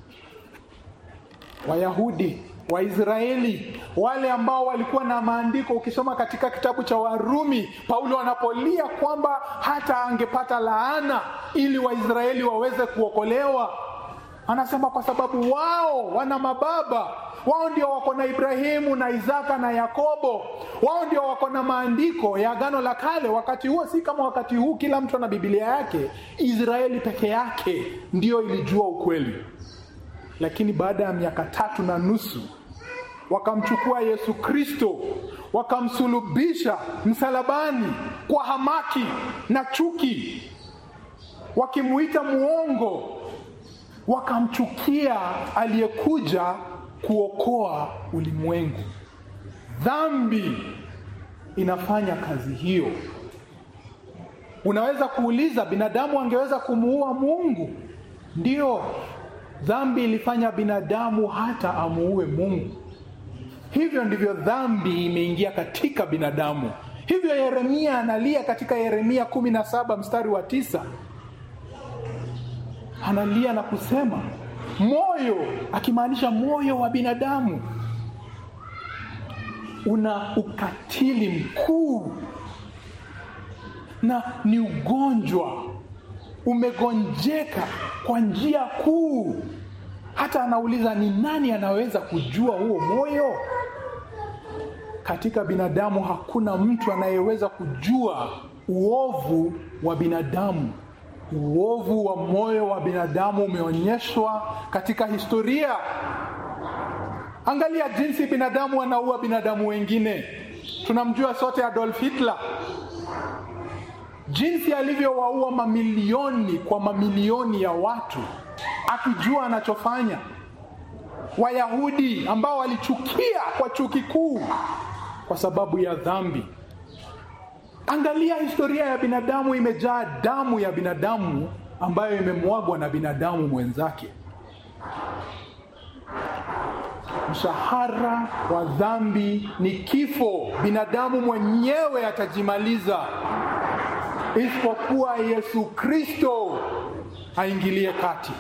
Wayahudi Waisraeli wale ambao walikuwa na maandiko, ukisoma katika kitabu cha Warumi, Paulo anapolia kwamba hata angepata laana ili Waisraeli waweze kuokolewa, anasema kwa sababu wao wana mababa wao ndio wako na Ibrahimu na Isaka na Yakobo. Wao ndio wako na maandiko ya Agano la Kale. Wakati huo si kama wakati huu, kila mtu ana Biblia yake. Israeli peke yake ndiyo ilijua ukweli, lakini baada ya miaka tatu na nusu wakamchukua Yesu Kristo wakamsulubisha msalabani kwa hamaki na chuki, wakimuita muongo, wakamchukia aliyekuja kuokoa ulimwengu. Dhambi inafanya kazi hiyo. Unaweza kuuliza, binadamu angeweza kumuua Mungu? Ndio, dhambi ilifanya binadamu hata amuue Mungu. Hivyo ndivyo dhambi imeingia katika binadamu. Hivyo Yeremia analia katika Yeremia kumi na saba mstari wa tisa analia na kusema moyo, akimaanisha moyo wa binadamu una ukatili mkuu na ni ugonjwa, umegonjeka kwa njia kuu. Hata anauliza ni nani anaweza kujua huo moyo? Katika binadamu hakuna mtu anayeweza kujua uovu wa binadamu. Uovu wa moyo wa binadamu umeonyeshwa katika historia. Angalia jinsi binadamu anaua binadamu wengine. Tunamjua sote Adolf Hitler, jinsi alivyowaua mamilioni kwa mamilioni ya watu, akijua anachofanya. Wayahudi ambao walichukia kwa chuki kuu kwa sababu ya dhambi. Angalia historia ya binadamu, imejaa damu ya binadamu ambayo imemwagwa na binadamu mwenzake. Mshahara wa dhambi ni kifo. Binadamu mwenyewe atajimaliza, isipokuwa Yesu Kristo aingilie kati,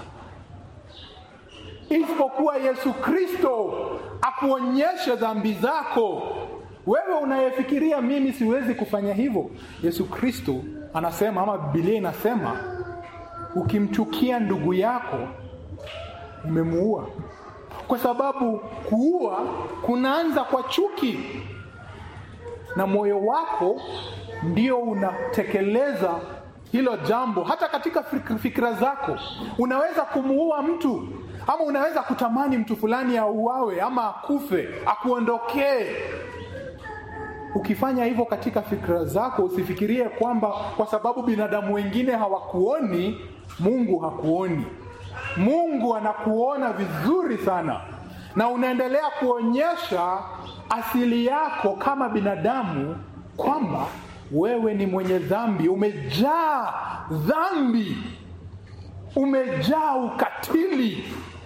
isipokuwa Yesu Kristo akuonyeshe dhambi zako. Wewe unayefikiria mimi siwezi kufanya hivyo, Yesu Kristo anasema ama Biblia inasema, ukimchukia ndugu yako umemuua, kwa sababu kuua kunaanza kwa chuki, na moyo wako ndio unatekeleza hilo jambo. Hata katika fikira zako unaweza kumuua mtu ama unaweza kutamani mtu fulani auawe ama akufe, akuondokee Ukifanya hivyo katika fikra zako, usifikirie kwamba kwa sababu binadamu wengine hawakuoni, Mungu hakuoni. Mungu anakuona vizuri sana, na unaendelea kuonyesha asili yako kama binadamu kwamba wewe ni mwenye dhambi, umejaa dhambi, umejaa ukatili,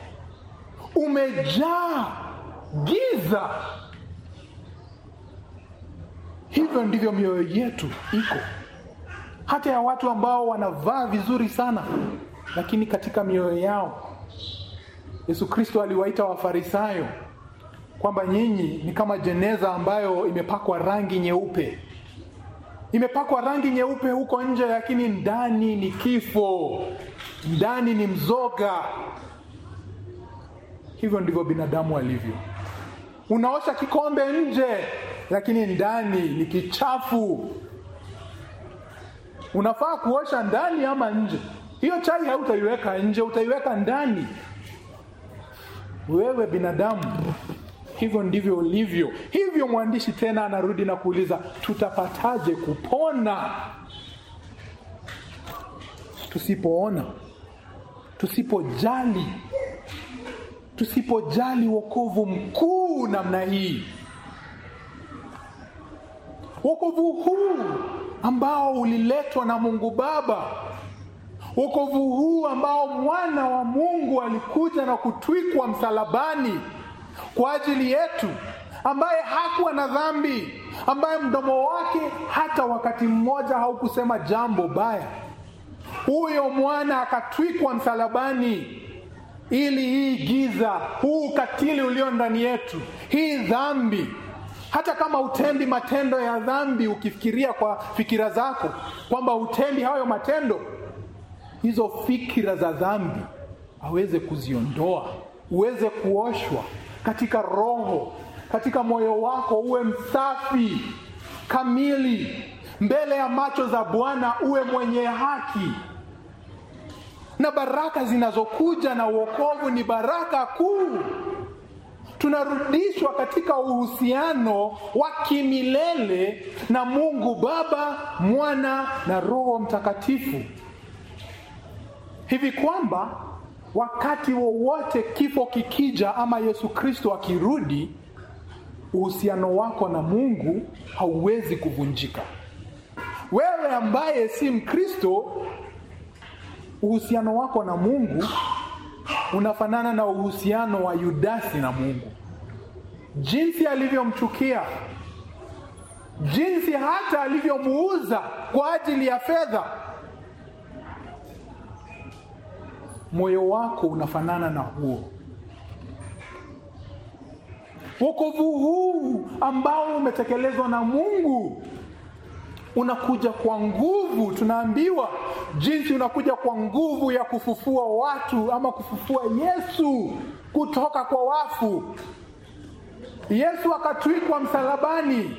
umejaa giza. Hivyo ndivyo mioyo yetu iko, hata ya watu ambao wanavaa vizuri sana, lakini katika mioyo yao Yesu Kristo aliwaita Wafarisayo kwamba nyinyi ni kama jeneza ambayo imepakwa rangi nyeupe, imepakwa rangi nyeupe huko nje, lakini ndani ni kifo, ndani ni mzoga. Hivyo ndivyo binadamu alivyo. Unaosha kikombe nje, lakini ndani ni kichafu. Unafaa kuosha ndani ama nje? Hiyo chai hautaiweka nje, utaiweka ndani. Wewe binadamu, hivyo ndivyo ulivyo. Hivyo mwandishi tena anarudi na kuuliza, tutapataje kupona tusipoona, tusipojali, tusipojali wokovu mkuu namna hii, wokovu huu ambao uliletwa na Mungu Baba wokovu huu ambao mwana wa Mungu alikuja na kutwikwa msalabani kwa ajili yetu, ambaye hakuwa na dhambi, ambaye mdomo wake hata wakati mmoja haukusema jambo baya. Huyo mwana akatwikwa msalabani ili hii giza, huu ukatili ulio ndani yetu, hii dhambi hata kama utendi matendo ya dhambi, ukifikiria kwa fikira zako kwamba utendi hayo matendo hizo fikira za dhambi aweze kuziondoa, uweze kuoshwa katika roho, katika moyo wako, uwe msafi kamili mbele ya macho za Bwana, uwe mwenye haki. Na baraka zinazokuja na uokovu ni baraka kuu. Tunarudishwa katika uhusiano wa kimilele na Mungu Baba, Mwana na Roho Mtakatifu hivi kwamba wakati wowote kifo kikija ama Yesu Kristo akirudi, uhusiano wako na Mungu hauwezi kuvunjika. Wewe ambaye si Mkristo, uhusiano wako na Mungu unafanana na uhusiano wa Yudasi na Mungu, jinsi alivyomchukia, jinsi hata alivyomuuza kwa ajili ya fedha moyo wako unafanana na huo. Wokovu huu ambao umetekelezwa na Mungu unakuja kwa nguvu. Tunaambiwa jinsi unakuja kwa nguvu ya kufufua watu ama kufufua Yesu kutoka kwa wafu. Yesu akatwikwa msalabani,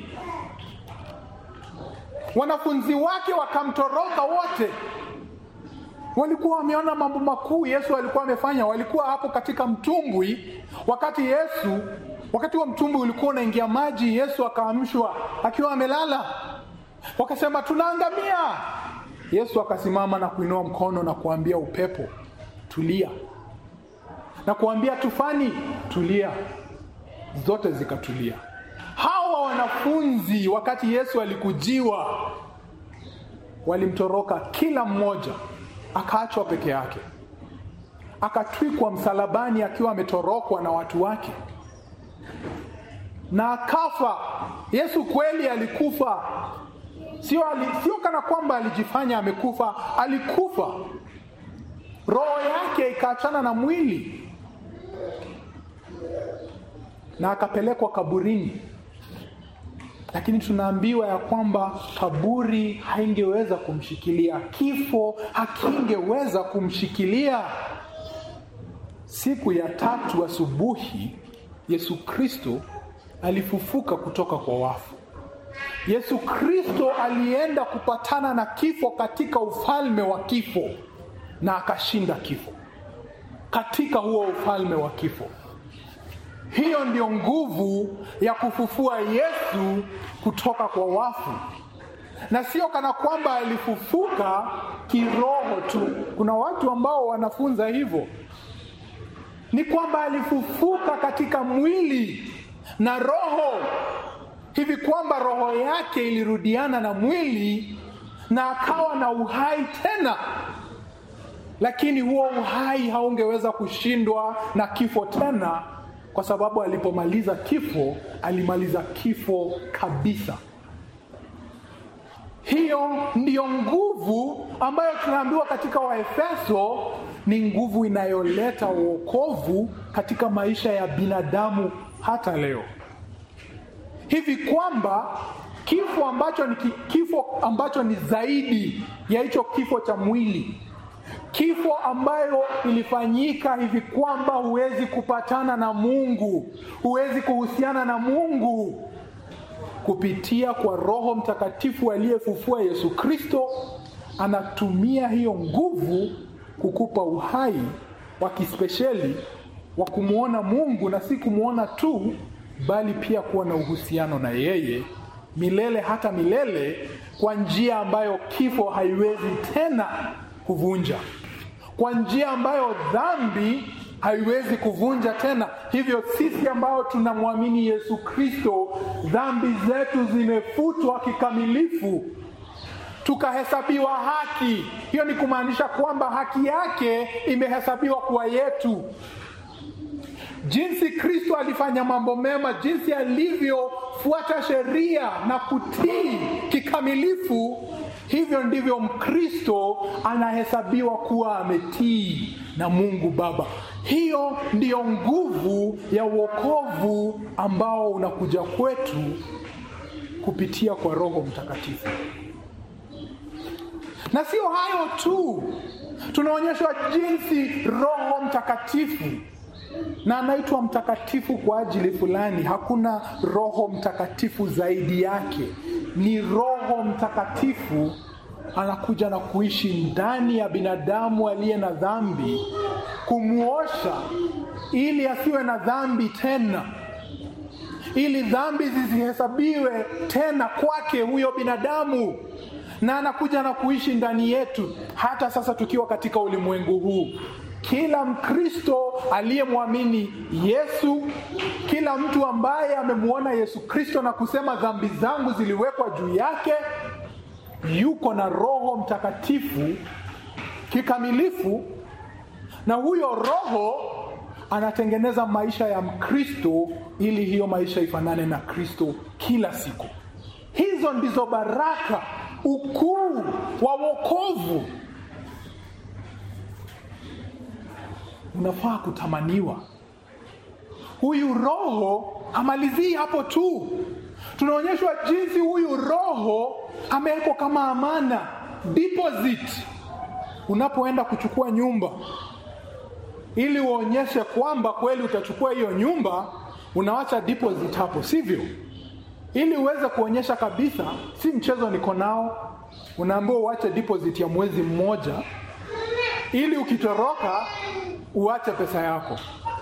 wanafunzi wake wakamtoroka wote walikuwa wameona mambo makuu Yesu alikuwa amefanya. Walikuwa hapo katika mtumbwi, wakati Yesu, wakati wa mtumbwi ulikuwa unaingia maji, Yesu akaamshwa akiwa amelala, wakasema tunaangamia. Yesu akasimama na kuinua mkono na kuambia upepo, tulia, na kuambia tufani, tulia, zote zikatulia. Hawa wanafunzi wakati Yesu alikujiwa, walimtoroka kila mmoja akaachwa peke yake, akatwikwa msalabani akiwa ametorokwa na watu wake na akafa. Yesu kweli alikufa, sio ali, sio kana kwamba alijifanya amekufa. Alikufa, roho yake ikaachana na mwili na akapelekwa kaburini lakini tunaambiwa ya kwamba kaburi haingeweza kumshikilia, kifo hakingeweza kumshikilia. Siku ya tatu asubuhi, Yesu Kristo alifufuka kutoka kwa wafu. Yesu Kristo alienda kupatana na kifo katika ufalme wa kifo na akashinda kifo katika huo ufalme wa kifo. Hiyo ndio nguvu ya kufufua Yesu kutoka kwa wafu, na sio kana kwamba alifufuka kiroho tu. Kuna watu ambao wanafunza hivyo, ni kwamba alifufuka katika mwili na roho, hivi kwamba roho yake ilirudiana na mwili na akawa na uhai tena, lakini huo uhai haungeweza kushindwa na kifo tena kwa sababu alipomaliza kifo alimaliza kifo kabisa. Hiyo ndiyo nguvu ambayo tunaambiwa katika Waefeso ni nguvu inayoleta uokovu katika maisha ya binadamu hata leo, hivi kwamba kifo ambacho ni kifo ambacho ni zaidi ya hicho kifo cha mwili, kifo ambayo ilifanyika hivi kwamba huwezi kupatana na Mungu, huwezi kuhusiana na Mungu kupitia kwa Roho Mtakatifu aliyefufua Yesu Kristo, anatumia hiyo nguvu kukupa uhai wa kispesheli wa kumwona Mungu na si kumwona tu, bali pia kuwa na uhusiano na yeye milele hata milele, kwa njia ambayo kifo haiwezi tena kuvunja, kwa njia ambayo dhambi haiwezi kuvunja tena. Hivyo sisi ambao tunamwamini Yesu Kristo, dhambi zetu zimefutwa kikamilifu, tukahesabiwa haki. Hiyo ni kumaanisha kwamba haki yake imehesabiwa kuwa yetu. Jinsi Kristo alifanya mambo mema, jinsi alivyofuata sheria na kutii kikamilifu, hivyo ndivyo Mkristo anahesabiwa kuwa ametii na Mungu Baba. Hiyo ndiyo nguvu ya wokovu ambao unakuja kwetu kupitia kwa Roho Mtakatifu. Na sio hayo tu, tunaonyeshwa jinsi Roho Mtakatifu na anaitwa mtakatifu kwa ajili fulani. Hakuna Roho Mtakatifu zaidi yake, ni Roho Mtakatifu anakuja na kuishi ndani ya binadamu aliye na dhambi, kumwosha ili asiwe na dhambi tena, ili dhambi zisihesabiwe tena kwake huyo binadamu, na anakuja na kuishi ndani yetu hata sasa tukiwa katika ulimwengu huu. Kila Mkristo aliyemwamini Yesu, kila mtu ambaye amemwona Yesu Kristo na kusema dhambi zangu ziliwekwa juu yake, yuko na Roho Mtakatifu kikamilifu, na huyo Roho anatengeneza maisha ya Mkristo ili hiyo maisha ifanane na Kristo kila siku. Hizo ndizo baraka, ukuu wa wokovu unafaa kutamaniwa. Huyu Roho amalizii hapo tu, tunaonyeshwa jinsi huyu Roho amewekwa kama amana, deposit. Unapoenda kuchukua nyumba, ili uonyeshe kwamba kweli utachukua hiyo nyumba, unawacha deposit hapo, sivyo? Ili uweze kuonyesha kabisa, si mchezo niko nao, unaambiwa uache deposit ya mwezi mmoja, ili ukitoroka uache pesa yako.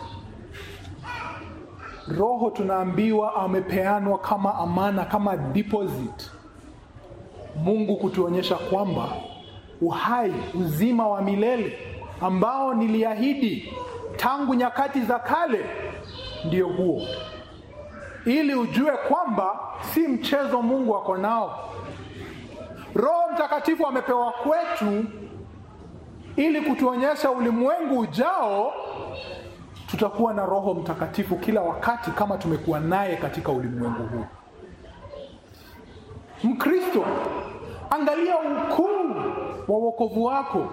Roho tunaambiwa amepeanwa kama amana, kama deposit, Mungu kutuonyesha kwamba uhai, uzima wa milele ambao niliahidi tangu nyakati za kale ndio huo, ili ujue kwamba si mchezo Mungu ako nao. Roho Mtakatifu amepewa kwetu ili kutuonyesha ulimwengu ujao tutakuwa na Roho Mtakatifu kila wakati kama tumekuwa naye katika ulimwengu huu. Mkristo, angalia ukuu wa wokovu wako,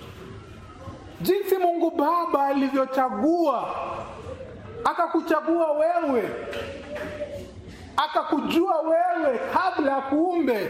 jinsi Mungu Baba alivyochagua, akakuchagua wewe, akakujua wewe kabla ya kuumbe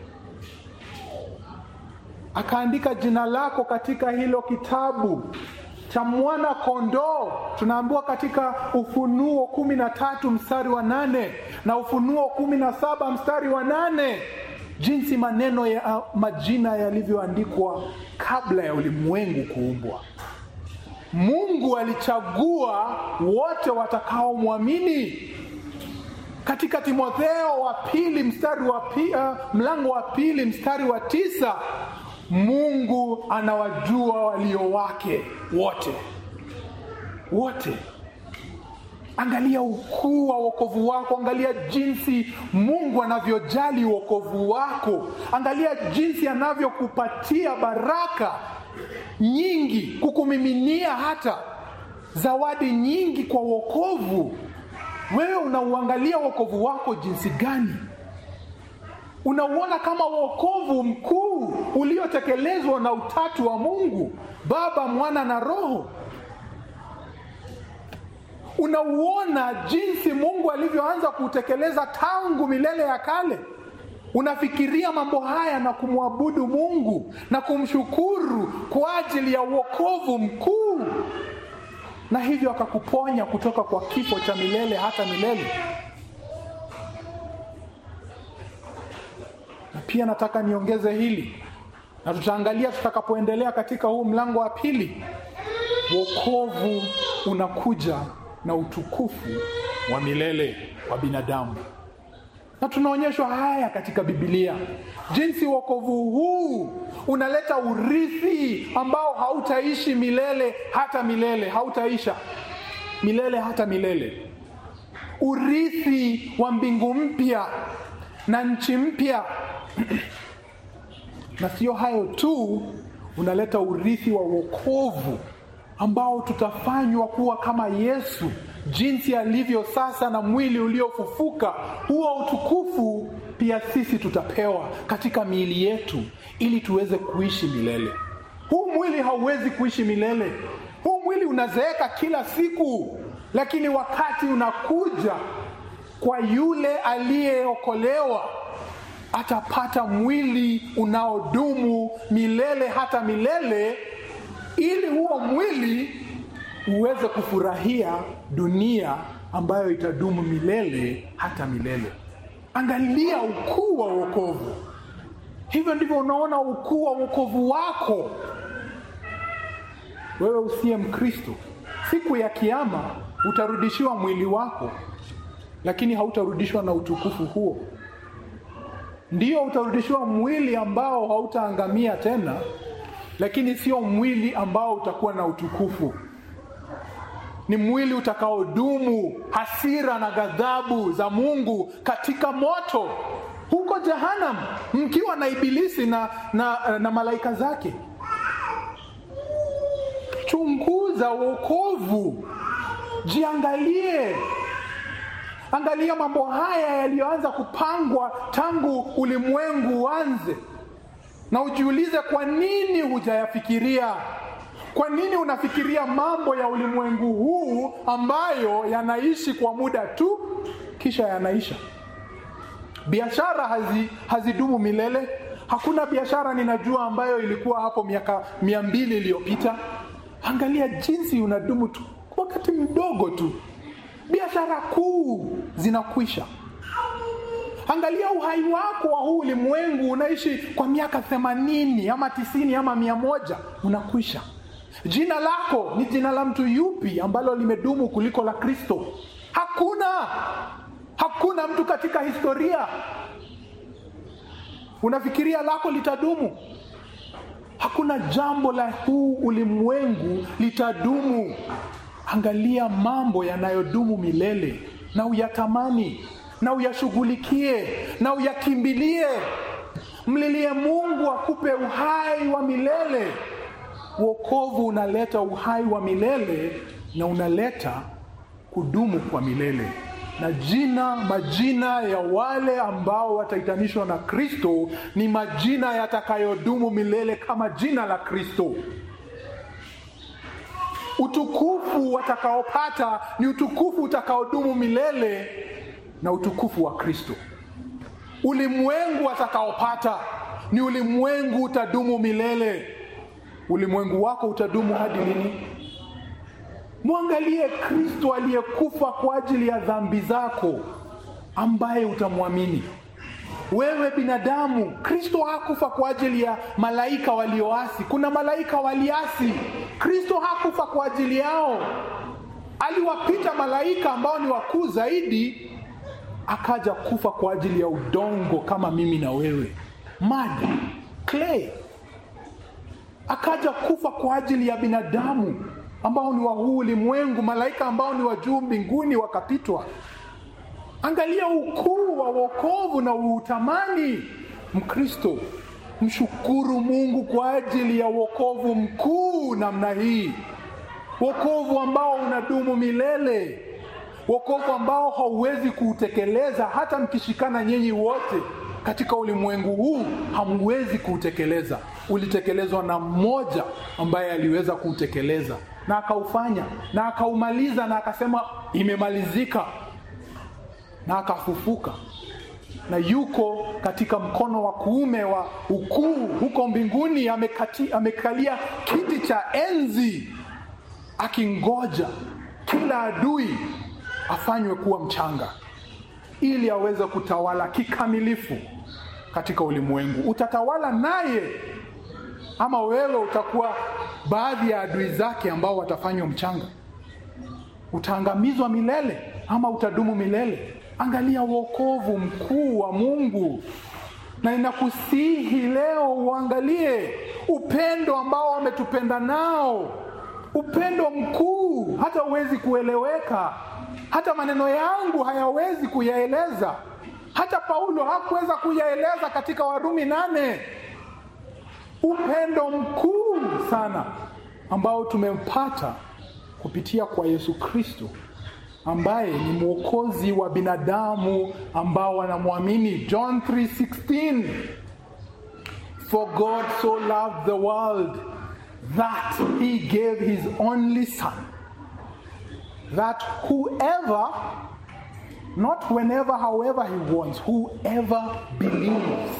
akaandika jina lako katika hilo kitabu cha mwana kondoo. Tunaambiwa katika Ufunuo kumi na tatu mstari wa nane na Ufunuo kumi na saba mstari wa nane jinsi maneno ya majina yalivyoandikwa kabla ya ulimwengu kuumbwa. Mungu alichagua wote watakaomwamini. Katika Timotheo wa pili mstari wa pi, uh, mlango wa pili mstari wa tisa Mungu anawajua walio wake wote wote. Angalia ukuu wa wokovu wako, angalia jinsi Mungu anavyojali wokovu wako, angalia jinsi anavyokupatia baraka nyingi, kukumiminia hata zawadi nyingi kwa wokovu. Wewe unauangalia wokovu wako jinsi gani? unauona kama wokovu mkuu uliotekelezwa na utatu wa Mungu, Baba, Mwana na Roho. Unauona jinsi Mungu alivyoanza kutekeleza tangu milele ya kale. Unafikiria mambo haya na kumwabudu Mungu na kumshukuru kwa ajili ya wokovu mkuu, na hivyo akakuponya kutoka kwa kifo cha milele hata milele. Na pia nataka niongeze hili, na tutaangalia tutakapoendelea katika huu mlango wa pili. Wokovu unakuja na utukufu wa milele wa binadamu, na tunaonyeshwa haya katika Biblia, jinsi wokovu huu unaleta urithi ambao hautaishi milele hata milele, hautaisha milele hata milele, urithi wa mbingu mpya na nchi mpya na sio hayo tu, unaleta urithi wa wokovu ambao tutafanywa kuwa kama Yesu jinsi alivyo sasa na mwili uliofufuka. Huo utukufu pia sisi tutapewa katika miili yetu ili tuweze kuishi milele. Huu mwili hauwezi kuishi milele. Huu mwili unazeeka kila siku, lakini wakati unakuja kwa yule aliyeokolewa atapata mwili unaodumu milele hata milele, ili huo mwili uweze kufurahia dunia ambayo itadumu milele hata milele. Angalia ukuu wa wokovu. Hivyo ndivyo unaona ukuu wa wokovu wako wewe usiye Mkristo. Siku ya Kiama utarudishiwa mwili wako, lakini hautarudishwa na utukufu huo. Ndio utarudishiwa mwili ambao hautaangamia tena, lakini sio mwili ambao utakuwa na utukufu. Ni mwili utakaodumu hasira na ghadhabu za Mungu katika moto huko Jehanamu, mkiwa na Ibilisi na, na, na malaika zake. Chunguza wokovu, jiangalie Angalia mambo haya yaliyoanza kupangwa tangu ulimwengu uanze, na ujiulize, kwa nini hujayafikiria? Kwa nini unafikiria mambo ya ulimwengu huu ambayo yanaishi kwa muda tu kisha yanaisha? Biashara hazi, hazidumu milele. Hakuna biashara ninajua ambayo ilikuwa hapo miaka mia mbili iliyopita. Angalia jinsi unadumu tu wakati mdogo tu biashara kuu zinakwisha. Angalia uhai wako wa huu ulimwengu, unaishi kwa miaka themanini ama tisini ama mia moja unakwisha. Jina lako ni jina la mtu yupi ambalo limedumu kuliko la Kristo? Hakuna, hakuna mtu katika historia. Unafikiria lako litadumu? Hakuna jambo la huu ulimwengu litadumu. Angalia mambo yanayodumu milele na uyatamani na uyashughulikie na uyakimbilie. Mlilie Mungu akupe uhai wa milele. Wokovu unaleta uhai wa milele na unaleta kudumu kwa milele, na jina majina ya wale ambao wataitanishwa na Kristo ni majina yatakayodumu milele kama jina la Kristo. Utukufu watakaopata ni utukufu utakaodumu milele na utukufu wa Kristo. Ulimwengu watakaopata ni ulimwengu utadumu milele. Ulimwengu wako utadumu hadi lini? Mwangalie Kristo aliyekufa kwa ajili ya dhambi zako, ambaye utamwamini wewe binadamu. Kristo hakufa kwa ajili ya malaika walioasi. Kuna malaika waliasi, Kristo hakufa kwa ajili yao. Aliwapita malaika ambao ni wakuu zaidi, akaja kufa kwa ajili ya udongo kama mimi na wewe, mud, clay. Akaja kufa kwa ajili ya binadamu ambao ni wa huu ulimwengu, malaika ambao ni wa juu mbinguni wakapitwa. Angalia ukuu wa wokovu na uutamani. Mkristo, mshukuru Mungu kwa ajili ya wokovu mkuu namna hii, wokovu ambao unadumu milele, wokovu ambao hauwezi kuutekeleza hata mkishikana nyinyi wote, katika ulimwengu huu hamwezi kuutekeleza. Ulitekelezwa na mmoja ambaye aliweza kuutekeleza na akaufanya na akaumaliza na akasema imemalizika, na akafufuka na yuko katika mkono wa kuume wa ukuu huko mbinguni, amekati, amekalia kiti cha enzi akingoja kila adui afanywe kuwa mchanga ili aweze kutawala kikamilifu katika ulimwengu. Utatawala naye ama wewe utakuwa baadhi ya adui zake ambao watafanywa mchanga? Utaangamizwa milele ama utadumu milele? Angalia wokovu mkuu wa Mungu, na ninakusihi leo uangalie upendo ambao ametupenda nao, upendo mkuu hata huwezi kueleweka, hata maneno yangu hayawezi kuyaeleza, hata Paulo hakuweza kuyaeleza katika Warumi nane. Upendo mkuu sana ambao tumempata kupitia kwa Yesu Kristo ambaye ni mwokozi wa binadamu ambao wanamwamini. John 3:16, for God so loved the world that he gave his only son that whoever not whenever however he wants whoever believes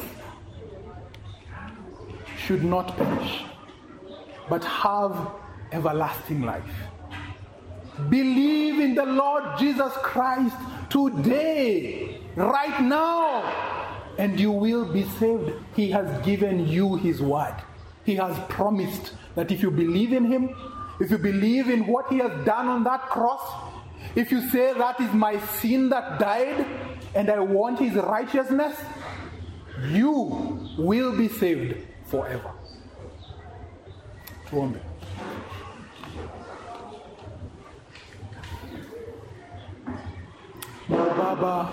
should not perish but have everlasting life Believe in the Lord Jesus Christ today, right now, and you will be saved. He has given you His word. He has promised that if you believe in Him, if you believe in what He has done on that cross, if you say that is my sin that died and I want His righteousness, you will be saved forever. Tuombe. Baba,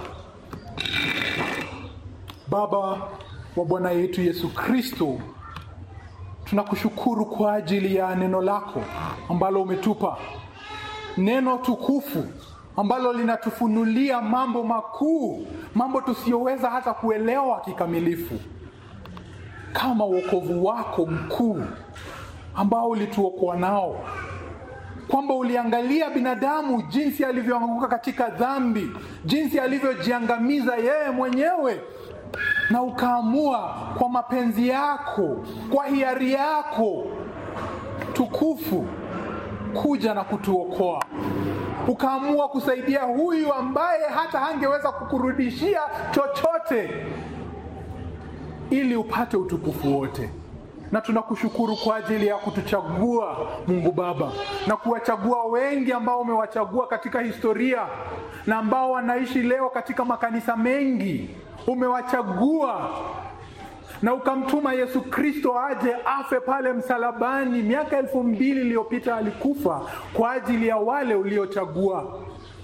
Baba wa Bwana yetu Yesu Kristo, tunakushukuru kwa ajili ya neno lako ambalo umetupa, neno tukufu ambalo linatufunulia mambo makuu, mambo tusiyoweza hata kuelewa kikamilifu, kama wokovu wako mkuu ambao ulituokoa nao kwamba uliangalia binadamu jinsi alivyoanguka katika dhambi, jinsi alivyojiangamiza yeye mwenyewe, na ukaamua kwa mapenzi yako, kwa hiari yako tukufu kuja na kutuokoa. Ukaamua kusaidia huyu ambaye hata hangeweza kukurudishia chochote, ili upate utukufu wote na tunakushukuru kwa ajili ya kutuchagua Mungu Baba, na kuwachagua wengi ambao umewachagua katika historia na ambao wanaishi leo katika makanisa mengi. Umewachagua na ukamtuma Yesu Kristo aje afe pale msalabani. Miaka elfu mbili iliyopita alikufa kwa ajili ya wale uliochagua,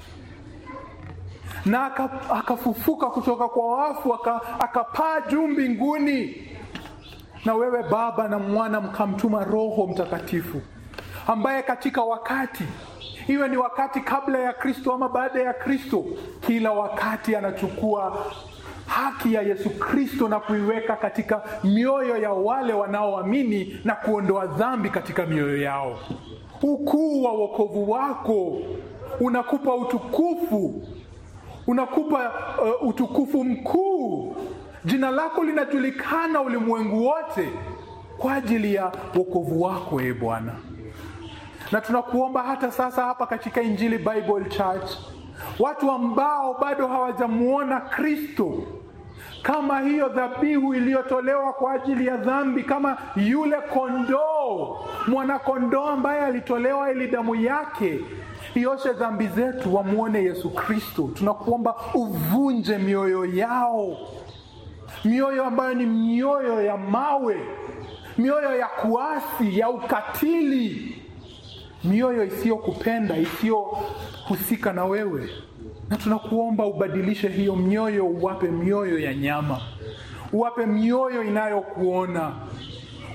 na akafufuka kutoka kwa wafu, akapaa juu mbinguni na wewe Baba na Mwana mkamtuma Roho Mtakatifu ambaye katika wakati iwe ni wakati kabla ya Kristo ama baada ya Kristo, kila wakati anachukua haki ya Yesu Kristo na kuiweka katika mioyo ya wale wanaoamini na kuondoa dhambi katika mioyo yao. Ukuu wa wokovu wako unakupa utukufu, unakupa uh, utukufu mkuu Jina lako linajulikana ulimwengu wote kwa ajili ya wokovu wako, e Bwana. Na tunakuomba hata sasa hapa katika Injili Bible Church, watu ambao bado hawajamuona Kristo kama hiyo dhabihu iliyotolewa kwa ajili ya dhambi, kama yule kondoo, mwana kondoo ambaye alitolewa ili damu yake ioshe dhambi zetu, wamwone Yesu Kristo. Tunakuomba uvunje mioyo yao mioyo ambayo ni mioyo ya mawe, mioyo ya kuasi, ya ukatili, mioyo isiyokupenda, isiyohusika na wewe. Na tunakuomba ubadilishe hiyo mioyo, uwape mioyo ya nyama, uwape mioyo inayokuona,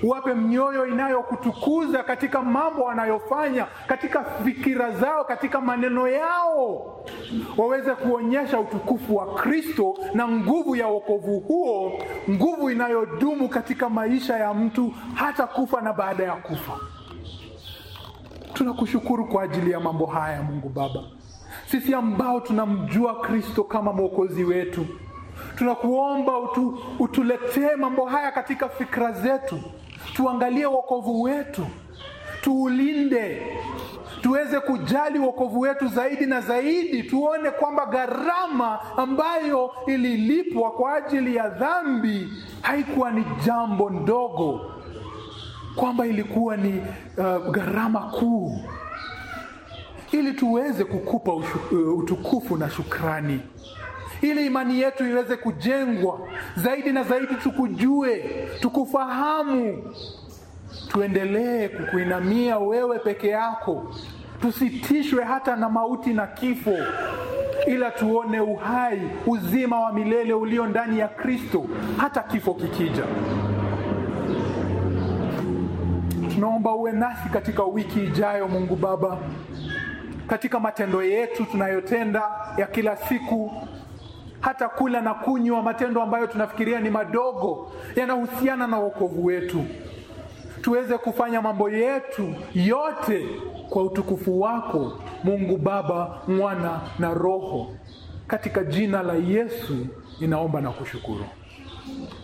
uwape mioyo inayokutukuza katika mambo wanayofanya, katika fikira zao, katika maneno yao, waweze kuonyesha utukufu wa Kristo na nguvu ya wokovu huo, nguvu inayodumu katika maisha ya mtu hata kufa na baada ya kufa. Tunakushukuru kwa ajili ya mambo haya, Mungu Baba, sisi ambao tunamjua Kristo kama mwokozi wetu tunakuomba utu, utuletee mambo haya katika fikra zetu, tuangalie wokovu wetu, tuulinde, tuweze kujali wokovu wetu zaidi na zaidi, tuone kwamba gharama ambayo ililipwa kwa ajili ya dhambi haikuwa ni jambo ndogo, kwamba ilikuwa ni uh, gharama kuu, ili tuweze kukupa ushu, uh, utukufu na shukrani ili imani yetu iweze kujengwa zaidi na zaidi, tukujue, tukufahamu, tuendelee kukuinamia wewe peke yako, tusitishwe hata na mauti na kifo, ila tuone uhai, uzima wa milele ulio ndani ya Kristo, hata kifo kikija. Tunaomba uwe nasi katika wiki ijayo, Mungu Baba, katika matendo yetu tunayotenda ya kila siku hata kula na kunywa, matendo ambayo tunafikiria ni madogo yanahusiana na wokovu wetu, tuweze kufanya mambo yetu yote kwa utukufu wako Mungu Baba, Mwana na Roho. Katika jina la Yesu ninaomba na kushukuru.